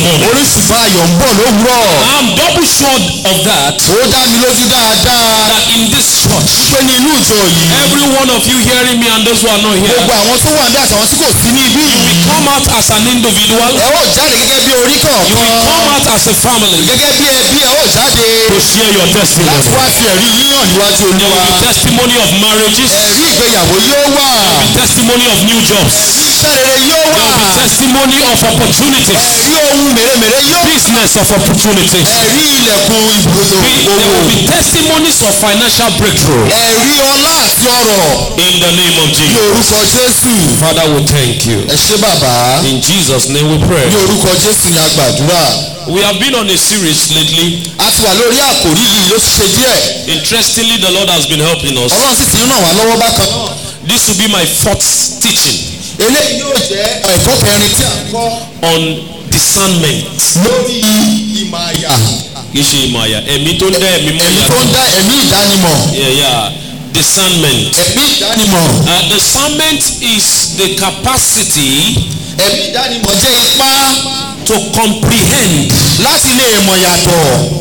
morning. orí ṣùgbọ́n ayọ̀ ń bọ̀ lówùúrọ̀ I'm double sure of that. ó dá mi lójú dáadáa That in this church, pé ní inú ìjọ yìí every one of you hearing me and those who are not here, gbogbo àwọn tó wà ní àtàwọn tí kò sí ní ibí you yìí will come out as an individual. ẹ ó jáde gẹ́gẹ́ bí orí You will kọ̀ọ̀kan come out as a family gẹ́gẹ́ bí ẹbí ẹ ó jáde to share your láti testimony. wá fi ẹ̀rí yíyàn níwájú There olúwa will be testimony of marriages, ẹ̀rí ìgbéyàwó yóò wà testimony of new jobs, iṣẹ́ rere yóò wà there will be testimony of opportunities, ẹ̀rí ohun mèremère yóò wà business of opportunities. ẹ̀rí ilẹ̀kùn ìbùdó Be- There will be testimonies of financial breakthrough ẹ̀rí ọlá àti ọrọ̀ in the name of ní Jesus. orúkọ jésù Father, we thank you. ẹ ṣé bàbá In Jesus' name we pray. ní orúkọ jésù ni a gbàdúrà We have been on a series lately. a ti wà lórí àkòrí yìí ló ti ṣe díẹ̀ Interestingly, the Lord has been helping us. ọlọ́run sì ti ń ràn wá lọ́wọ́ bákan náà This will be my fourth teaching eléyìí yóò jẹ́ ẹ̀kọ́ kẹrin tí a ń kọ́ on discernment. lórí ìmọ̀ àyà Kì í ṣe ìmọ̀ àyà. Ẹ̀mí tó ń dá ẹ̀mí mọ́ ẹ̀mí tó ń ìyá. dá ẹ̀mí ìdánimọ̀ Yeah, yeah. Discernment. ẹ̀mí ìdánimọ̀ Uh, discernment is the capacity ẹ̀mí ìdánimọ̀ jẹ́ ipá to comprehend, láti lè mọ̀ yàtọ̀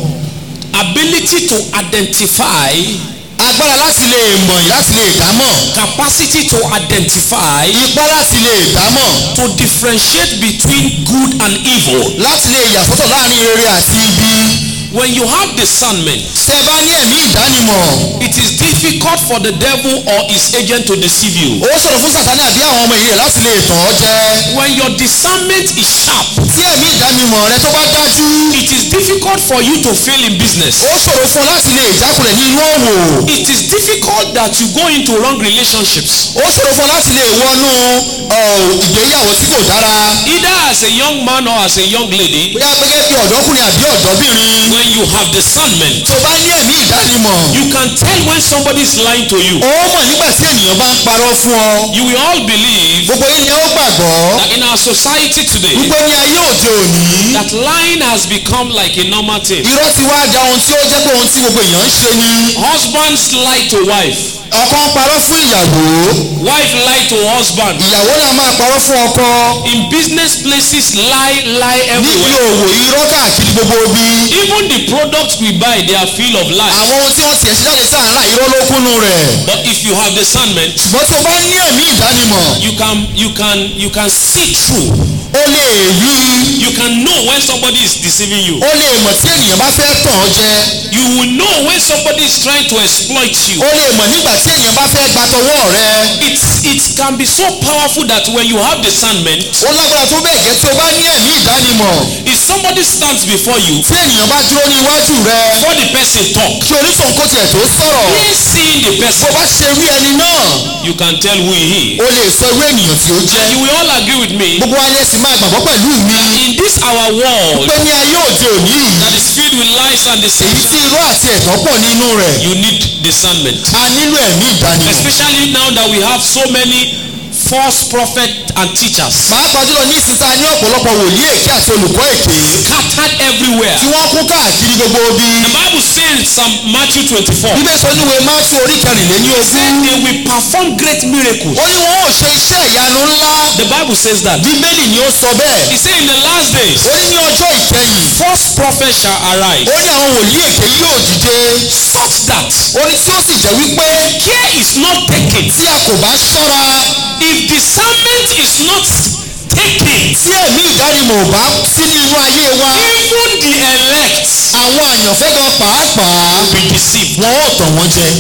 ability to identify, agbára láti lè mọ̀ láti lè dámọ̀ capacity to identify, ipá láti lè dámọ̀ to differentiate between good and evil. láti lè yàsọ́tọ̀ láàrin rere àti ibi When you have discernment, tẹ́ ẹ bá ní ẹ̀mí ìdánimọ̀ it is difficult for the devil or his agent to deceive you. ó ṣòro fún sàtánì àbí àwọn ọmọ ìyẹn láti lè tàn ọ́ jẹ When your discernment is sharp, tí ẹ̀mí ìdánimọ̀ rẹ tó bá dájú it is difficult for you to fail in business. ó ṣòro fún ọ láti lè jákulẹ̀ ní inú òwò It is difficult that you go into wrong relationships. ó ṣòro fún ọ láti lè wọnú ọ, ìgbéyàwó tí kò dára Either as a young man or as a young lady, bóyá gẹ́gẹ́ bí ọ̀dọ́kùnrin àbí ọ̀dọ́bìnrin when you have discernment, tó bá ní ẹ̀mí ìdánimọ̀ you can tell when somebody is lying to you. ó mọ̀ nígbà tí ènìyàn bá ń parọ́ fún ọ You will all believe gbogbo yín ni ó gbàgbọ́ that in our society today, wípé ní ayé òde òní that lying has become like a normal thing. irọ́ ti wá da ohun tí ó jẹ́ pé ohun tí gbogbo èèyàn ń ṣe ni Husbands lie to wife, ọkọ ń parọ́ fún ìyàwó wife lie to husband. ìyàwó náà máa parọ́ fún ọkọ In business places, lie, lie níbi everywhere. òwò irọ́ káàkiri gbogbo ibi Even the products we buy, they are full of lies. àwọn ohun tí wọ́n tiẹ̀ ṣe jáde sáàrà irọ́ ló kúnnú rẹ̀ But if you have discernment, ṣùgbọ́n tí o bá ní ẹ̀mí ìdánimọ̀ you can you can you can see through. o lè rí You can know when somebody is deceiving you. o lè mọ̀ tí ènìyàn bá fẹ́ tàn ọ́ jẹ You will know when somebody is trying to exploit you. o lè mọ̀ nígbà tí ènìyàn bá fẹ́ gbatọwọ́ rẹ It's it can be so powerful that when you have discernment, ó lágbára tó bẹ́ẹ̀ gẹ́ tí o bá ní ẹ̀mí ìdánimọ̀ if somebody stands before you, tí ènìyàn bá dúró ní iwájú rẹ before the person talk, kí onítàn kó tiẹ̀ tó sọ̀rọ̀ he seeing the bó person, bá ṣe rí ẹni náà you can tell who he is. o lè sọ irú ènìyàn tí ó jẹ́ And you will all agree with me gbogbo wa ni ẹ sì máa gbàgbọ́ pẹ̀lú mi in this our world pé ní ayé òde òní yìí that is filled with lies and èyí deception, tí irọ́ àti ẹ̀tọ́ pọ̀ nínú rẹ̀ you need discernment. a nílò ẹ̀mí ìdánimọ̀ Especially now that we have so many false prophets and teachers pàápàá jùlọ ní ìsinsá ní ọ̀pọ̀lọpọ̀ wòlíì èké àti olùkọ́ èké scattered everywhere. tí wọ́n kún káàkiri gbogbo ibi The Bible says in Psalm Matthew 24, bíbẹ́ sọ níwèé máàtú orí kẹrìnléní said ogún they will perform great miracles. ó ní wọn ò ṣe iṣẹ́ ìyanu ńlá The Bible says that. bíbélì ni ó sọ bẹ́ẹ̀ He said in the last days, ó ní ní ọjọ́ ìkẹyìn false prophets shall arise, ó ní àwọn wòlíì èké yóò dìde such that ó ní tí ó sì jẹ́ wípé care is not taken. tí a kò bá ṣọ́ra If discernment is not taken, tí ẹ̀mí ìdánimọ̀ ò bá sí ní inú ayé wa even the elect àwọn àyànfẹ́ gan pàápàá will be deceived. wọn ò tàn wọ́n jẹ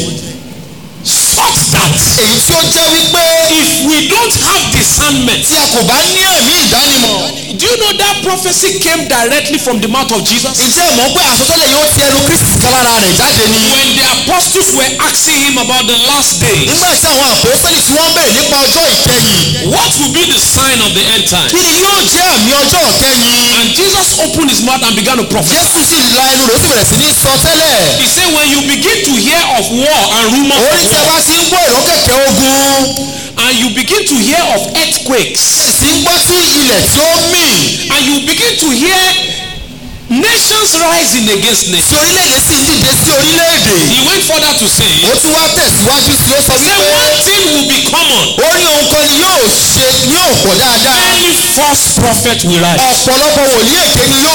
Such that èyí tí ó jẹ́ wípé if we don't have discernment, tí a kò bá ní ẹ̀mí ìdánimọ̀ do you know that prophecy came directly from the mouth of Jesus? ǹjẹ́ ẹ mọ̀ pé àsọtẹ́lẹ̀ yóò ti ẹnu kristi kan lára rẹ̀ jáde ni When the apostles were asking him about the last days, nígbà tí àwọn àpòsílẹ̀ tí wọ́n bèrè nípa ọjọ́ ìkẹyìn what will be the sign of the end time? kí ni yóò jẹ́ àmì ọjọ́ ìkẹyìn And Jesus opened his mouth and began to prophesy. jésù sì la ẹnu rẹ̀ ó sì bẹ̀rẹ̀ sí ní sọ tẹ́lẹ̀ He said, when you begin to hear of war and rumor orí of tí a war, bá ti ń gbọ́ ìró kẹ̀kẹ́ ogun and you begin to hear of earthquakes, sì ń gbọ́ sí ilẹ̀ tí ó mì and you begin to hear nations rising against tí nations. orílẹ̀-èdè sì ń dìde sí orílẹ̀-èdè He went further to say, ó tún wá tẹ̀síwájú sí ó sọ say wípé one thing will be common. ó ní ohun kan ni yóò ṣe ní òpò dáadáa Many false prophets will rise. ọ̀pọ̀lọpọ̀ wòlíì èké ni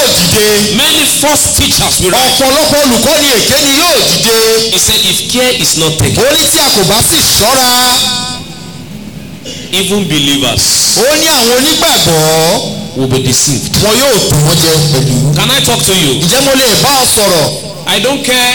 dìde Many false teachers will rise. ọ̀pọ̀lọpọ̀ olùkọ́ni èké ni yóò dìde He said, if care is not taken, ó ní tí a kò bá sì ṣọ́ra even believers ó ní àwọn onígbàgbọ́ will be deceived. wọn yóò tàn wọ́n jẹ pẹ̀lú. Can I talk to you? ǹjẹ́ mo lè bá ọ sọ̀rọ̀ I don't care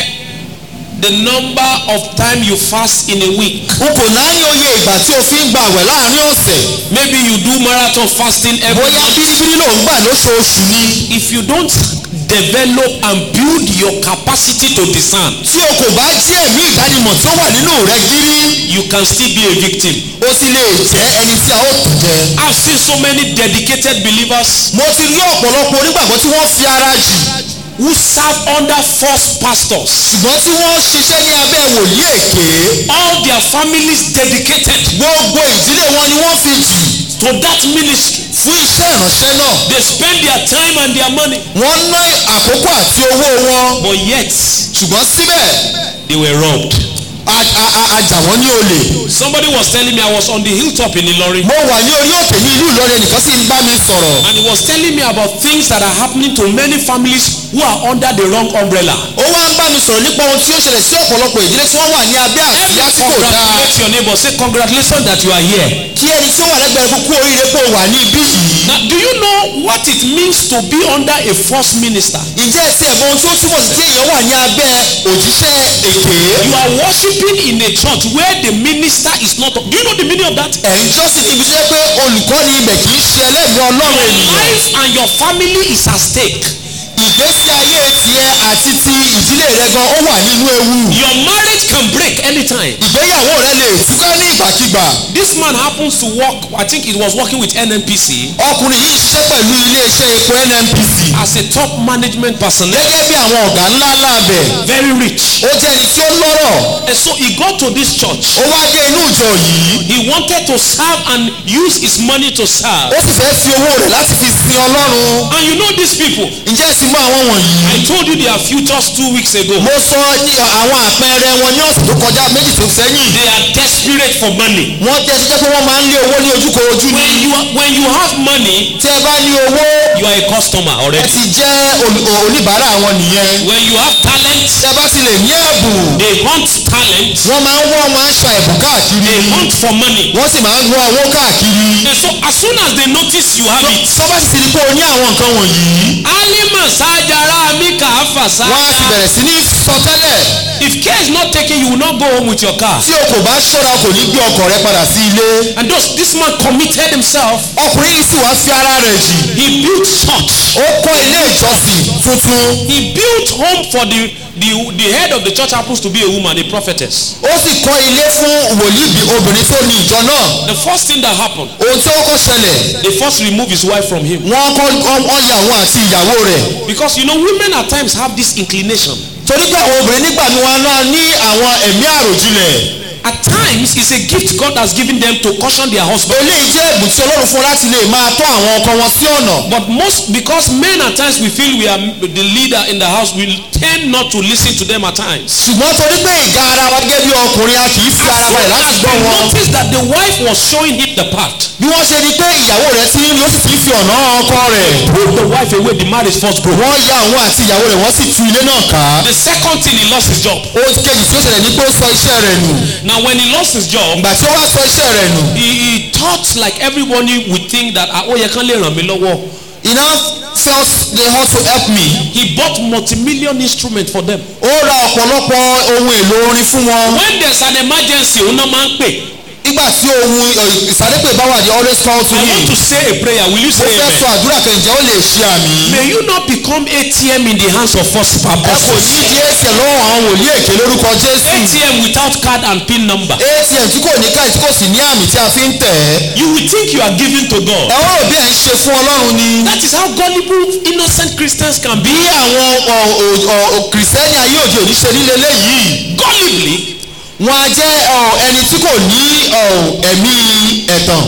the number of time you fast in a week. n kò náání oyè ìgbà tí o fi ń gba àwẹ̀ láàrin ọ̀sẹ̀ Maybe you do marathon fasting every bóyá month. bíríbírí ló ń gbà lóṣooṣù ni If you don't develop and build your capacity to discern, tí o kò bá jí ẹ̀mí ìdánimọ̀ tí ó wà nínú rẹ gírí you can still be a victim. o sì lè jẹ́ ẹni tí a ó tàn jẹ. I've seen so many dedicated believers mo ti rí ọ̀pọ̀lọpọ̀ onígbàgbọ́ tí wọ́n fi ara jì who serve under false pastors. ṣùgbọ́n tí wọ́n ṣiṣẹ́ ní abẹ́ wòlíì èké All their families dedicated gbogbo ìdílé wọn ni wọ́n fi jì to that ministry. fún iṣẹ́ ìránṣẹ́ náà They spend their time and their money, wọ́n ná àkókò àti owó wọn but yet ṣùgbọ́n síbẹ̀ they were robbed. a- a- a- a jà wọ́n ní olè. Somebody was telling me I was on the hilltop in Ilorin. mo wà ní orí òkè ní ìlú Ìlọrin ẹnìkan sì ń bá mi sọ̀rọ̀. And he was telling me about things that are happening to many families who are under the wrong umbrella. ó wá ń bá mi sọ̀rọ̀ nípa ohun tí ó ṣẹlẹ̀ sí ọ̀pọ̀lọpọ̀ ìdílé tí wọ́n wà ní abẹ́ Every àsíá tí kò dáa. congratulate your neighbor. Say congratulations that you are here. kí ẹni tí ó wà lẹ́gbẹ̀ẹ́ kúkú oríire pé ó wà ní ibí yìí. Now, do you know what it means to be under a false minister? ǹjẹ́ ẹ ti ẹ̀ mọ ohun tí ó túmọ̀ sí tí èèyàn wà ní abẹ́ òjíṣẹ́ èké. You are worshiping in a church where the minister is not. Do you know the meaning of that? ẹ̀ ń jọ́sìn níbi tó yẹ pé olùkọ́ni ibẹ̀ kì í ṣe ẹlẹ́mìí ọlọ́run Your ènìyàn. life and your family is at stake. ìgbésí ayé tiẹ̀ àti ti ìdílé rẹ gan ó wà nínú ewu. Your marriage can break anytime. ìgbéyàwó rẹ lè túká ní ìgbàkigbà. This man happens to work, I think he was working with NNPC ọkùnrin yìí ṣiṣẹ́ pẹ̀lú iléeṣẹ́ epo NNPC. as a top management personnel. gẹ́gẹ́ bí àwọn ọ̀gá ńlá ńlá bẹ̀. Very rich. ó jẹ́ ẹni tí ó lọ́rọ̀. And so he got to this church. ó wá dé inú ìjọ yìí. He wanted to serve and use his money to serve. ó sì fẹ́ fi owó rẹ̀ láti fi sin ọlọ́run. And you know these people. ǹjẹ́ ẹ sì mọ àwọn wọ̀nyí. I told you their futures two weeks ago. mo sọ ní àwọn àpẹẹrẹ wọn ní ọ̀sẹ̀ tó kọjá méjì tó sẹ́yìn. They are desperate for money. wọ́n jẹ́ ṣiṣẹ́ pé wọ́n máa ń lé owó ní ojúkorojú When ni. you are, when you have money, tí ẹ bá ní owó you are a customer ẹ already. ti jẹ́ olù- oníbàárà wọn nìyẹn. When you have talent, tí ẹ bá ti lè ní ẹ̀bùn they hunt talent. wọ́n máa ń wọ́ wọn aṣọ ẹ̀bùn káàkiri. They hunt for money. wọ́n sì máa ń wọ́ owó káàkiri. And so as soon as they notice you have it, sọ́bà sì ti di pé o ní àwọn nǹkan wọ̀nyí. Alima Sajara Mika wọ́n á sì Afasa. bẹ̀rẹ̀ sí ní sọ tẹ́lẹ̀. If care is not taken, you will not go home with your car. tí o kò bá ṣọ́ra o kò ní gbé ọkọ̀ rẹ padà sí ilé. And thus, this man committed himself. ọkùnrin yìí sì wá fi ara rẹ̀ jì. He built church. ó kọ́ ilé ìjọsìn tuntun. He built home for the, the, the head of the church happens to be a woman, a prophetess. ó sì kọ́ ilé fún wòlíì bí- obìnrin tó ní ìjọ náà. The first thing that happened, ohun tí ó kọ́ ṣẹlẹ̀ they first removed his wife from him. wọ́n kọ́ wọ́n ya òun àti ìyàwó rẹ̀. Because you know, women at times have this inclination. torí pé àwọn obìnrin nígbà tí wọ́n náà ní àwọn ẹ̀mí àròjinlẹ̀. At times, it's a gift God has given them to caution their husband. eléyìí jẹ́ ẹ̀bùn tí ọlọ́run fún láti lè máa tọ́ àwọn ọkọ wọn sí ọ̀nà. But most, because men at times we feel we are the leader in the house, we tend not to listen to them at times. ṣùgbọ́n torí pé ìga ara wa gẹ́gẹ́ bí ọkùnrin a kì í fi ara As balẹ̀ soon láti as gbọ́ they wọn. noticed that the wife was showing him the path, bí wọ́n ṣe rí pé ìyàwó rẹ̀ ti ń rí ó sì ti ń fi ọ̀nà ọkọ rẹ̀. put the wife away, the marriage first broke. wọ́n ya òun àti ìyàwó rẹ̀ wọ́n sì tú ilé náà ká. The second thing, he lost his job. ohun kejì tí ó ṣẹlẹ̀ ní pé ó sọ iṣẹ́ rẹ̀ nù. Now, when he lost his job, ìgbà tí ó wá sọ iṣẹ́ rẹ̀ nù. he, he thought like everybody would think that ah, ó yẹ kán lè ràn mí lọ́wọ́. he now felt they ought to help me. He bought multi-million instrument for them. ó ra ọ̀pọ̀lọpọ̀ ohun èlò orin fún wọn. When there's an emergency, òun náà máa ń pè. nígbà tí ohun ìsàdépè bá wà they always call to I him. want to say a prayer. Will you ó say fẹ́ sọ amen? àdúrà kẹ̀ǹjẹ́ ó lè ṣe àmì. May you not become ATM in the hands of false ẹ kò ní purposes. di atm lọ́wọ́ àwọn wòlíì èké lórúkọ jésù. ATM without card and PIN number. atm tí kò ní káyì tí kò sì ní àmì tí a fi ń tẹ̀ ẹ́. You will think you are giving to God. ẹ wọ́n rò bí ẹ̀ ń ṣe fún ọlọ́run ni. That is how gullible, innocent Christians can bí be. àwọn ọ̀- ọ̀- ọ̀- kìrìsìtẹ́nì ayé òde òní ṣe nílé léyìí. Gullibly, wọn á jẹ́ ọ̀, ẹni tí kò ní ọ̀, ẹ̀mí ẹ̀tàn.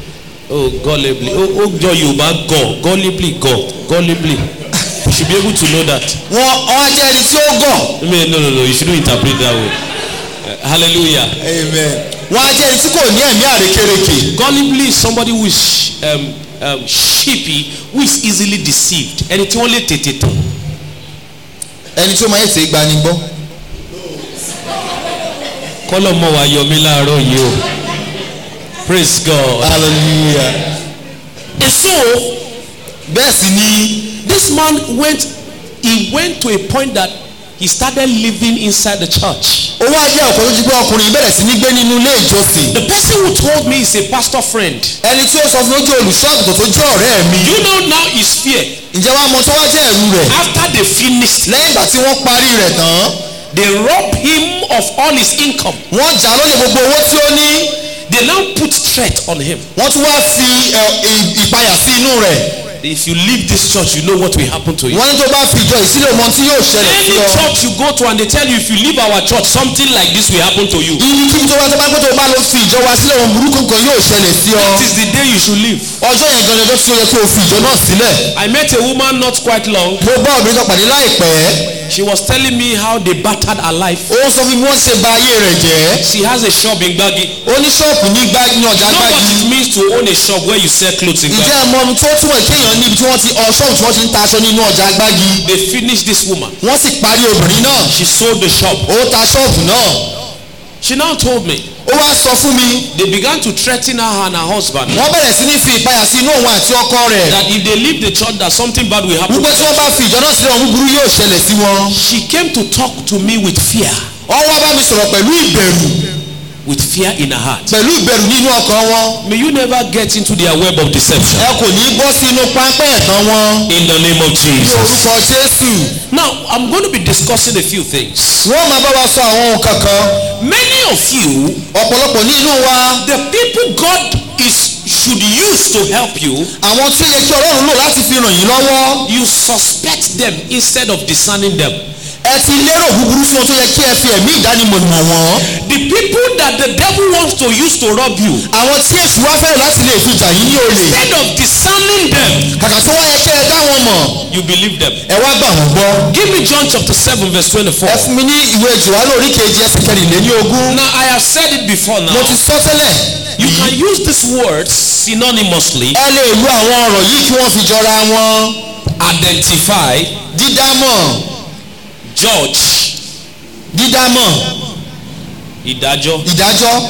oh gullibly, oh, oh jọ Yorùbá gọ̀, gullibly gọ̀, gullibly. You should be able to know that. wọn wọn á jẹ́ ẹni tí ó gọ̀. I mean, no, no, no, you shouldn't interpret that way. Uh, hallelujah. wọn á jẹ́ ẹni tí kò ní ẹ̀mí àrékérekè. Gullibly is somebody who is um, um, sheepy who is easily deceived ẹni tí wọ́n lè tètè tán ẹni tí ó máa ń ṣe gbani gbọ́ kọ́lọ̀ mọ́ wa yọ mí láàárọ̀ yìí o praise God. hallelujah and so bẹ́ẹ̀ sì ni this man went he went to a point that he started living inside the church. ó wá jẹ́ ọ̀kan tó jí pé ọkùnrin yìí bẹ̀rẹ̀ sí ní gbé nínú ilé ìjọsìn the person who told me is a pastor friend. ẹni tí ó sọ fún mi ó jẹ́ olùṣọ́ àgùntàn tó jẹ́ ọ̀rẹ́ mi you know now his fear ǹjẹ́ wàá mọ tó wá jẹ́ ẹ̀rù rẹ̀ after they finished lẹ́yìn ìgbà tí wọ́n parí rẹ̀ tán they rob him of all his income wọ́n jà lólè gbogbo owó tí ó ní they now put threat on him. wọ́n tún wá fi ẹ, ì- ìpayà sí inú rẹ̀ if you leave this church you know what will happen to you. wọ́n ní tó bá fi ìjọ ìsílẹ̀ mọ tí yóò ṣẹlẹ̀ sí any ọ church you go to and they tell you if you leave our church something like this will happen to you. ibi kí tó bá tó bá pé tó bá lọ fi ìjọ wa sílẹ̀ ohun burúkú kan yóò ṣẹlẹ̀ sí ọ that is the day you should leave. ọjọ́ yẹn gan-an ọjọ́ tí ó yẹ kí o fi ìjọ náà sílẹ̀ I met a woman not quite long. mo bá obìnrin kan pàdé láìpẹ́ She was telling me how they battered her life. ó ń sọ fún mi bí wọ́n ṣe ba ayé rẹ̀ jẹ́ She has a shop in Gbagi. ó ní ṣọ́ọ̀pù ní gbá ní ọjà You know what gbági it means to own a shop where you sell clothes in ǹjẹ́ Gbagi. ẹ mọ ohun tó túmọ̀ kéèyàn níbi tí wọ́n ti ọ ṣọ́ọ̀bù tí wọ́n ti ń ta aṣọ nínú ọjà gbági They finished this woman. wọ́n sì parí obìnrin náà She sold the shop. ó ta ṣọ́ọ̀bù náà She now told me ó wá sọ fún mi they began to threaten her and her husband wọ́n bẹ̀rẹ̀ sí ní fi ìpayà sí inú òun àti ọkọ rẹ̀ that if they leave the church that something bad will happen. wípé tí wọ́n bá fi ìjọ náà sílẹ̀ ohun búburú yóò ṣẹlẹ̀ sí wọn. She came to talk to me with fear, wọ́n wá bá mi sọ̀rọ̀ pẹ̀lú ìbẹ̀rù with fear in her heart. pẹ̀lú ìbẹ̀rù nínú ọkàn wọn. May you never get into their web of deception. ẹ kò ní bọ́ sí inú pápẹ́ ẹ̀tàn wọn. In the name of ní Jesus. orúkọ jésù. Now, I'm going to be discussing a few things. wọ́n máa bá wa sọ àwọn ohun kankan. Many of you, ọ̀pọ̀lọpọ̀ nínú wa the people God is should use to help you, àwọn tí ó yẹ kí ọlọ́run lò láti fi ràn yín lọ́wọ́. you suspect them instead of discerning them. ẹ ti lérò búburú fún wọn tó yẹ kí ẹ fi ẹ̀mí ìdánimọ̀ mọ̀ wọ́n. The people that the devil wants to use to rob you, àwọn tí èṣù wá fẹ́ràn láti lè fi jà yín ní olè. instead of discerning them, kàkà tí wọ́n yẹ kí ẹ dá wọn mọ̀. you believe them. ẹ wá gbà wọ́n gbọ́. Give me John chapter 7, verse 24. ẹ fún mi ní ìwé jùwálò orí kejì ẹsẹ̀ kẹrìnlélí ogún. Now, I have said it before now. mo ti sọ tẹ́lẹ̀. You can use these words synonymously. ẹ lè lu àwọn ọ̀rọ̀ yìí kí wọ́n fi jọra wọn. Identify, dídámọ̀ judge, dídámọ̀ ìdájọ́. ìdájọ́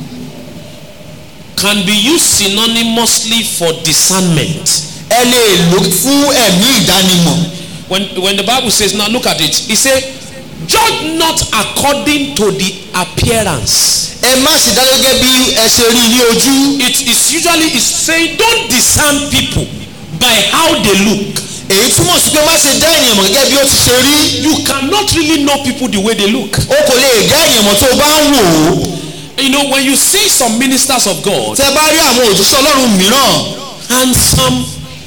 Can be used synonymously for discernment. ẹ lè lò fún ẹ̀mí ìdánimọ̀. When, when the Bible says, now look at it, it says, judge not according to the appearance. ẹ má ṣe dá gẹ́gẹ́ bí ẹ ṣe rí ní ojú. It is usually it's saying don't discern people by how they look. èyí túmọ̀ sí pé má ṣe dá ènìyàn mọ̀ gẹ́gẹ́ bí ó ti ṣe rí. You cannot really know people the way they look. o kò lè dá ènìyàn mọ̀ tó o bá ń wò ó. You know, when you see some ministers of God, tẹ bá rí àwọn òjíṣẹ́ ọlọ́run mìíràn handsome,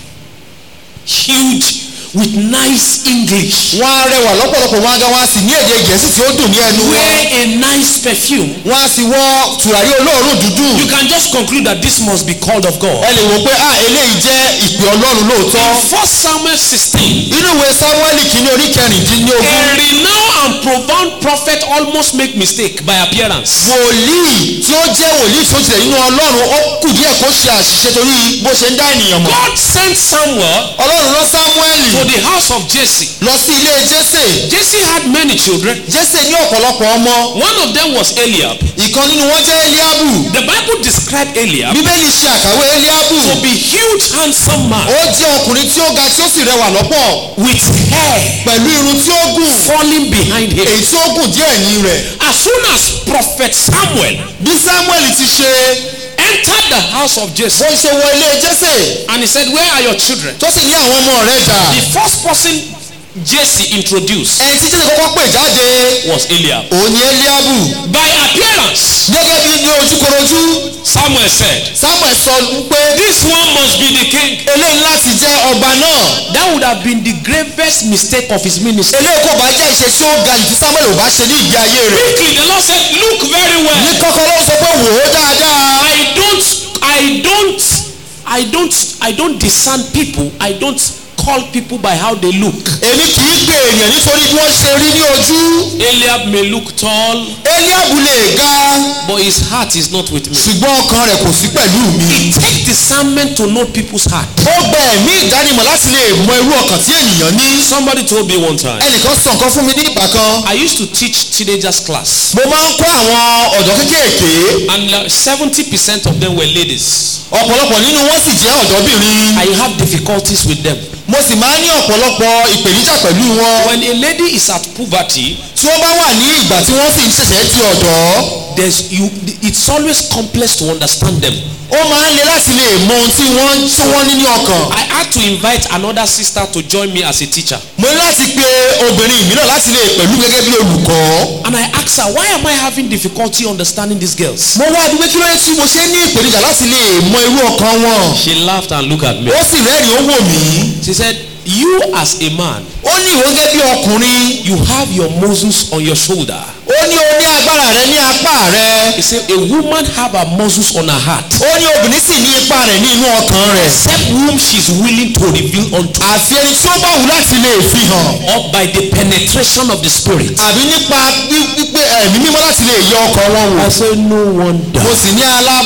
huge, with nice English, wọ́n á rẹwà lọ́pọ̀lọpọ̀ wọn á ga wọn á sì ní èdè gẹ̀ẹ́sì tí ó dùn ní ẹnu wọn. wear a nice perfume. wọ́n á sì wọ tùràrí olóòórùn dúdú. You can just conclude that this must be called of God. ẹ lè wò pé ah eléyìí jẹ́ ìpè ọlọ́run lóòótọ́. First Samuel 16. inú ìwé samuel kìíní orí A kẹrìndínlógún. renowned and profound prophet almost make mistake by appearance. wòlíì tí ó jẹ́ wòlíì tí ó tilẹ̀ nínú ọlọ́run ó kù díẹ̀ kó ṣe àṣìṣe torí bó ṣe ń dá ènìyàn mọ̀. God sent Samuel ọlọ́run rán samuel to the house of Jesse. lọ sí ilé jésè. Jesse had many children. jésè ní ọ̀pọ̀lọpọ̀ ọmọ. One of them was Eliab. ìkan nínú wọn jẹ́ eliabu. The Bible described Eliab bíbélì ṣe àkàwé eliabu. to be huge, handsome man ó jẹ́ ọkùnrin tí ó ga tí ó sì rẹwà lọ́pọ̀. with hair pẹ̀lú irun tí ó gùn. falling behind him. èyí tí ó gùn díẹ̀ ẹ̀yìn rẹ̀. As soon as prophet Samuel bí samuel ti ṣe entered the house of Jesse bó ṣe wọ ilé jésè and he said, Where are your children? tó sì ní àwọn ọmọ rẹ̀ dà. The first person Jesse introduced ẹni tí jésè kọ́kọ́ pè jáde was Eliab. òun ni eliabu. By appearance, gẹ́gẹ́ bí ní ojúkorojú Samuel said, samuel sọ pé This one must be the king. eléyìí láti jẹ́ ọba náà. That would have been the gravest mistake of his ministry. eléyìí kò bá jẹ́ ìṣe tí ó ga jù tí samuel ò bá ṣe ní ìgbé ayé rẹ̀. Quickly, the Lord said, Look very ní well. kọ́kọ́ ló sọ pé wò ó dáadáa. I don't, I don't, I don't, I don't discern people. I don't call people by how they look. èmi kì í gbé ènìyàn nítorí bí wọ́n ṣe rí ní ojú Eliab may look tall, eliabu lè ga but his heart is not with me. ṣùgbọ́n ọkàn rẹ̀ kò sí pẹ̀lú mi. Take discernment to know people's heart. ó gba ẹ̀mí ìdánimọ̀ láti lè mọ irú ọkàn tí ènìyàn ní. Somebody told me one time. ẹnìkan sọ nǹkan fún mi ní ìgbà kan. I used to teach teenagers class, mo máa ń kọ́ àwọn ọ̀dọ́ kéékèèké and seventy percent of them were ladies. ọ̀pọ̀lọpọ̀ nínú wọn sì jẹ́ ọ̀dọ́bìnrin. I have difficulties with them. mo sì máa ń ní ọ̀pọ̀lọpọ̀ ìpèníjà pẹ̀lú wọn. When a lady is at puberty, tí wọ́n bá wà ní ìgbà tí wọ́n sì ń ṣẹ̀ṣẹ̀ di ọ̀dọ́ there's you. It's always complex to understand them. ó máa ń le láti lè mọ ohun tí wọ́n tí wọ́n ní ní ọkàn. I had to invite another sister to join me as a teacher, mo ní láti pe obìnrin mìíràn láti lè pẹ̀lú gẹ́gẹ́ bí olùkọ́. and I asked her, "Why am I having difficulty understanding these girls?" mo wá bí pé kí ló dé tí mo ṣe ní ìpèníjà láti lè mọ irú ọkàn wọn. She laughed and looked at me. ó sì rẹ́rìn ó wò mí. She said, "You as a man, ó ní ìwọ gẹ́gẹ́ bí ọkùnrin. you have your muscles on your shoulder." ó ní o ní agbára rẹ ní apá rẹ. He said, "A woman have her muscles on her heart, ó ní obìnrin sì ní ipa rẹ̀ ní inú ọkàn rẹ̀. except whom she's willing to reveal unto, àfi ẹni tí ó bá wù láti lè fi hàn. or by the penetration of the spirit." àbí nípa pípé ẹ̀mí mímọ́ láti lè yọ ọkàn wọn wò. I said, "No wonder." mo sì ní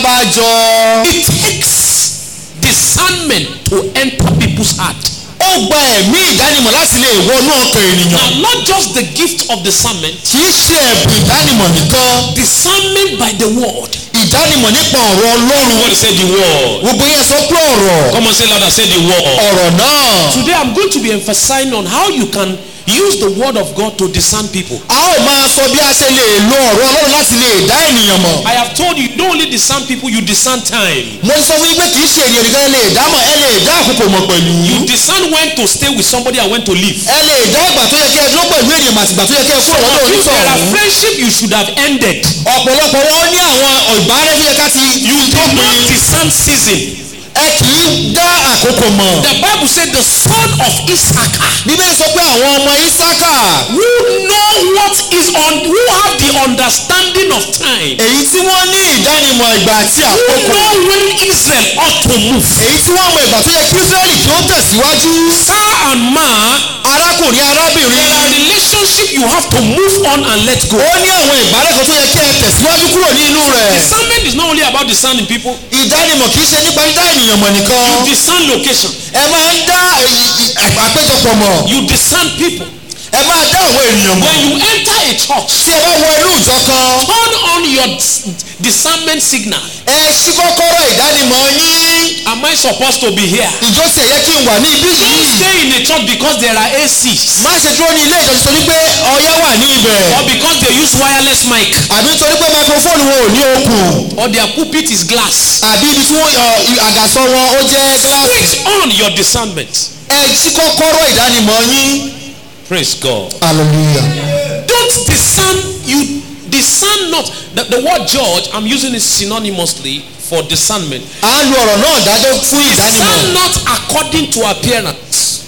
alábàjọ. It takes discernment to enter people's heart. ó gba ẹ̀mí ìdánimọ̀ láti lè wọnú ọkàn ènìyàn. Now, not just the gift of discernment, kì í ṣe ẹ̀bùn ìdánimọ̀ nìkan. discernment by the word. ìdánimọ̀ nípa ọ̀rọ̀ ọlọ́run. What say the word? gbogbo yẹn sọ pé ọ̀rọ̀ Come on, say louder, say the word. ọ̀rọ̀ náà. Today, I'm going to be emphasizing on how you can use the word of God to discern people. a ó máa sọ bí a ṣe lè lo ọ̀rọ̀ ọlọ́run láti lè dá ènìyàn mọ̀. I have told you, you don't only discern people, you discern time. mo sọ fún yín pé kì í ṣe ènìyàn nìkan ẹ lè dá mọ̀ ẹ lè dá àkókò mọ̀ pẹ̀lú. You discern when to stay with somebody and when to leave. ẹ lè dá ìgbà tó yẹ kí ẹ dúró pẹ̀lú ènìyàn àti ìgbà tó yẹ kí ẹ kúrò Some lọ́dọ̀ of you, there are onítọ̀hún. friendship you should have ended. ọ̀pọ̀lọpọ̀ wọn ní àwọn ìbárẹ́ tó yẹ ká ti You did not dópin. discern season. ẹ kì í dá àkókò mọ̀. The Bible said the son of Issachar bíbélì sọ pé àwọn ọmọ isaka who know what is on who have the understanding of time èyí tí wọ́n ní ìdánimọ̀ ìgbà àti who àkókò know when Israel ought to move èyí tí wọ́n mọ ìgbà tó yẹ kí israẹli kí ó tẹ̀síwájú. sir and ma arákùnrin there arábìnrin are relationship you have to move on and let go ó ní àwọn ìbárẹ́ kan tó yẹ kí ẹ tẹ̀síwájú kúrò ní inú rẹ̀. discernment is not only about discerning people ìdánimọ̀ kì í ṣe nípa dídá ènìyàn mọ̀ nìkan. you discern location ẹ máa ń dá èyí- ì- àpéjọpọ̀ mọ̀. you discern people ẹ máa dá àwọn ènìyàn mọ̀. when you enter a church tí ẹ bá wọ inú ìjọ kan turn on your dis- discernment signal ẹ ṣí kọ́kọ́rọ́ ìdánimọ̀ yín. am I supposed to be here ìjọ sì ẹ̀yẹ kí n wà ní ibí don't yìí. stay in a church because there are ACs má ṣe dúró ní ilé ìjọsìn torí pé ọyẹ́ wà ní ibẹ̀. or because they use wireless mic àbí torí pé microphone wọn ò ní okùn. or their pulpit is glass. àbí ibi tí wọ́n ọ, i- àgàsọ wọn ó jẹ́ gíláàsì. Switch on your discernment. ẹ ṣí kọ́kọ́rọ́ ìdánimọ̀ yín. Praise God. hallelujah. Don't discern, you discern not. The, the word judge, I'm using it synonymously for discernment. à ń lo ọ̀rọ̀ náà dájọ́ fún Discern ìdánimọ̀. not according to appearance.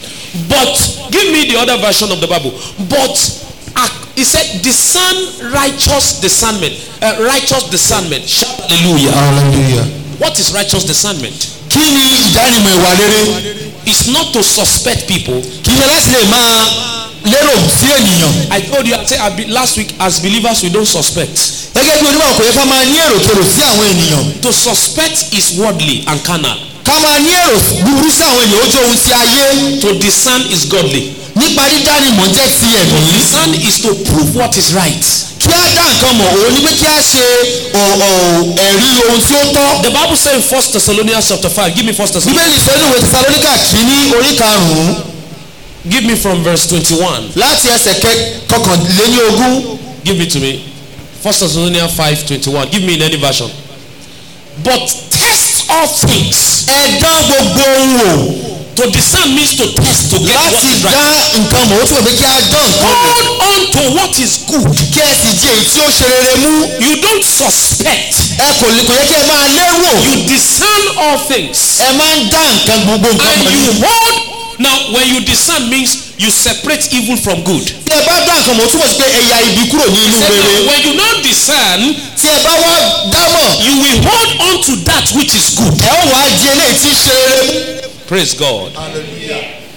But, give me the other version of the Bible. But, ac- he said, discern righteous discernment. Uh, righteous discernment. Shout hallelujah. hallelujah. What is righteous discernment? kí ni ìdánimọ̀ ìwà rere? It's not to suspect people. kì í ṣe láti lè máa lérò sí ènìyàn. I told you I said, I be- last week, as believers, we don't suspect. gẹ́gẹ́ bí onímọ̀ kò yẹ ká máa ní èròkèrò sí àwọn ènìyàn. To suspect is worldly and carnal. ká máa ní èrò búburú sí àwọn ènìyàn ó jẹ́ ohun ti ayé. To discern is godly. nípa dídánimọ̀ jẹ́ ti ẹ̀mí. Discern is to prove what is right. kí á dá nǹkan mọ̀ òun ni pé kí á ṣe ọ̀- ọ̀- ẹ̀rí ohun tí ó tọ́. The Bible says in 1 Thessalonians chapter 5, give me 1 Thessalonians, bíbélì sọ nínú ìwé tẹsalóníkà kìíní orí karùn-ún give me from verse 21. láti ẹsẹ̀ kẹ- kọkànléní ogún. Give me to me. 1 Thessalonians 5, 21. Give me in any version. But test all things. ẹ dán gbogbo ohun wò To discern means to test to get what láti is dá right. nǹkan mọ̀ ó túbọ̀ pé kí á dán nǹkan wò Hold on to what is good. kí ẹ sì di èyí tí ó ṣe rere mú. You don't suspect. ẹ kò lè kò yẹ kí ẹ máa lérò You discern all things. ẹ máa ń dá nǹkan gbogbo nǹkan And mọ̀ you ní. hold. Now, when you discern means you separate evil from good. tí ẹ bá dá nǹkan mọ̀ ó túbọ̀ sí pé ẹ ya ibi kúrò ní inú Say, rere. now, when you now discern, tí ẹ bá wá dámọ̀ you will hold on to that which is good. ẹ ó wàá di eléyìí tí í ṣe rere mú. Praise God.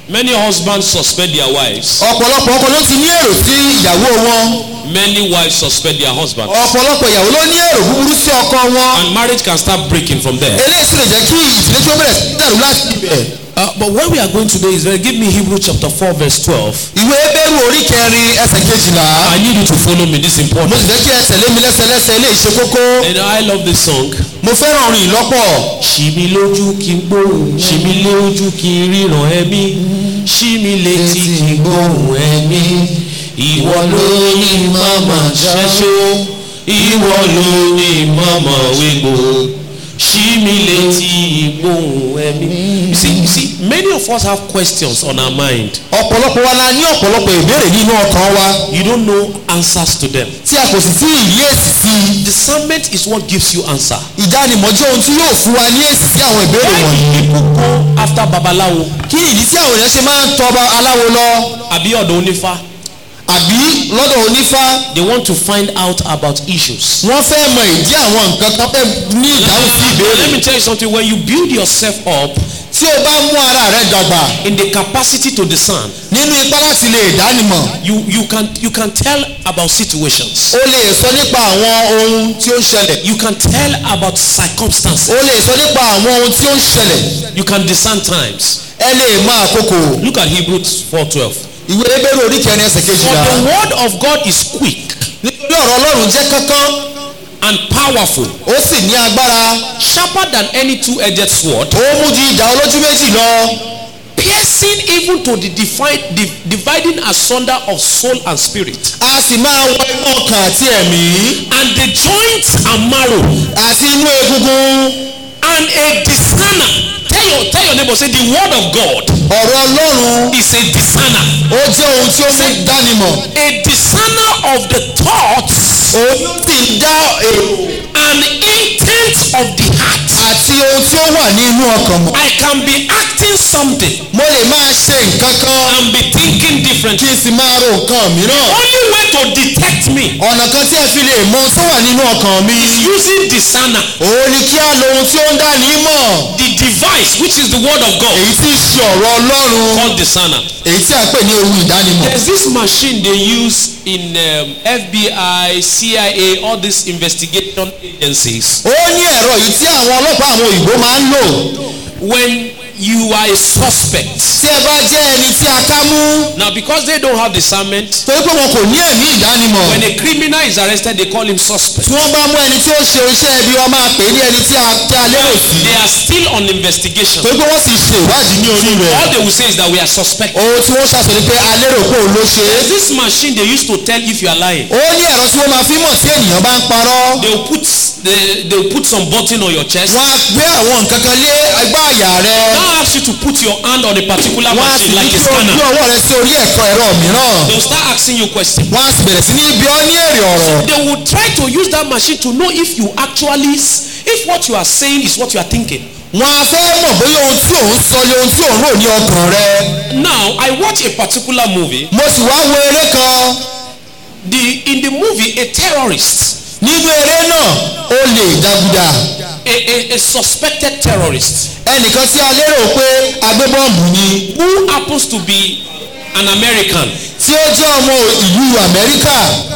Many husbands suspect their wives. ọ̀pọ̀lọpọ̀ ọkọ ló ti ní èrò sí ìyàwó wọn Many wives suspect their husbands. ọ̀pọ̀lọpọ̀ ìyàwó ló ní èrò búburú sí ọkọ wọn And marriage can start breaking from there. eléyìí sì lè jẹ́ kí ìdílé tí ó bẹ̀rẹ̀ sí dàrú láti ibẹ̀. Uh, but where we are going today is very, give me Hebrew chapter 4 verse 12. ìwé ebéèrú orí kẹrin ẹsẹ̀ kejìlá I need you to follow me. This is mo important. sì fẹ́ kí ẹ tẹ̀lé mi lẹ́sẹlẹ́sẹ ilé ìṣe kókó And I love this song. mo fẹ́ràn orin ìlọ́pọ̀ ṣì mí lójú kí n gbóhùn ṣì mí lójú kí n ríran ẹ̀mí ṣì mí létí kí n gbóhùn ẹ̀mí ìwọ ló ní màmá ṣẹ́ṣó ìwọ ló ní màmá wégbò ṣì mí létí gbóhùn ẹ̀mí. You see, you see, many of us have questions on our mind. ọ̀pọ̀lọpọ̀ wa la ní ọ̀pọ̀lọpọ̀ ìbéèrè nínú ọkàn wa You don't know answers to them. tí a kò sì tí ì rí èsì sí i Discernment is what gives you answer. ìdánimọ̀ jẹ́ ohun tí yóò fún wa ní èsì sí àwọn ìbéèrè Why wọ̀nyí do people go after babaláwo kí ìdí tí àwọn èèyàn ṣe máa ń tọba aláwo lọ àbí ọ̀dọ̀ onífá? àbí lọ́dọ̀ onífá They want to find out about issues. wọ́n fẹ́ mọ ìdí àwọn nǹkan kan fẹ́ ní ìdáhùn sí ìbéèrè Let me tell you something. When you build yourself up tí o bá mú ara rẹ dàgbà in the capacity to discern, nínú ipá láti lè dánimọ̀ you you can you can tell about situations. o lè sọ nípa àwọn ohun tí ó ń ṣẹlẹ̀ You can tell about circumstances. o lè sọ nípa àwọn ohun tí ó ń ṣẹlẹ̀ You can discern times. ẹ lè mọ àkókò Look at Hebrews 4:12. ìwé ebéèrè orí kẹrin ẹsẹ̀ For kejìlá the word of God is quick nítorí ọ̀rọ̀ ọlọ́run jẹ́ kánkán and powerful, ó sì ní agbára sharper than any two-edged sword, ó mú ju ìdá olójú méjì lọ piercing even to the divide, di- dividing asunder of soul and spirit, a sì máa wọ inú ọkàn àti ẹ̀mí and the joints and marrow, àti inú egungun and a discerner. Tell your tell your neighbor say the word of God ọ̀rọ̀ ọlọ́run is a discerner. ó jẹ́ ohun tí ó mú dánimọ̀ A discerner of the thoughts òun sì ń dá èrò and intents of the heart. àti ohun tí ó wà ní inú ọkàn mọ̀ I can be acting something mo lè máa ṣe nǹkan kan and be thinking kí differently. n sì máa ro nǹkan mìíràn Only way to detect me ọ̀nà kan tí ẹ fi lè mọ ohun tó wà nínú ọkàn mi is using discerner, òun ni kí á lo ohun tí ó ń dá ní mọ̀ the device which is the word of God èyí tí í ṣe ọ̀rọ̀ ọlọ́run called discerner. èyí tí a pè ní ohun ìdánimọ̀ There's this machine they use in um, FBI, CIA, all these investigation agencies. ó ní ẹ̀rọ yìí tí àwọn ọlọ́pàá àwọn òyìnbó máa ń lò When you are a suspect, tí ẹ bá jẹ́ ẹni tí a ká mú now because they don't have discernment, torí pé wọn kò ní ẹ̀mí ìdánimọ̀ when a criminal is arrested, they call him suspect. tí wọ́n bá mú ẹni tí ó ṣe iṣẹ́ ibi wọn máa pè é ní ẹni tí a tí a lérò sí They are still on investigation. torí pé wọ́n sì ṣe ìwádìí ní orí rẹ̀ All they will say is that we are suspect. ohun tí wọ́n ṣàṣọ ni pé a lérò pé òun ló ṣe é There's this machine they used to tell if you are lying. ó ní ẹ̀rọ tí wọ́n máa fi mọ̀ tí ènìyàn bá ń parọ́ They will put they, they will put some button on your chest. wọ́n á gbé àwọn nǹkan kan lé ẹgbẹ́ àyà rẹ Now ask you to put your hand on a particular wọ́n á sì machine ní like kí a o scanner. gbé ọwọ́ rẹ sí orí ẹ̀kọ́ ẹ̀rọ mìíràn They will start asking you questions. wọ́n á sì bẹ̀rẹ̀ sí ní bí ọ́ ní èrè ọ̀rọ̀ They will try to use that machine to know if you actually s- if what you are saying is what you are thinking. wọ́n á fẹ́ mọ̀ bóyá ohun tí òun sọ ni ohun tí òun rò ní ọkàn rẹ Now I watch a particular movie. mo sì wá wo eré kan The in the movie a terrorist, nínú eré náà ó lè dàgùdà a, a, a suspected terrorist ẹnìkan tí a lérò pé agbébọ́ǹbù ni who happens to be an American. tí ó jẹ́ ọmọ ìlú amẹ́ríkà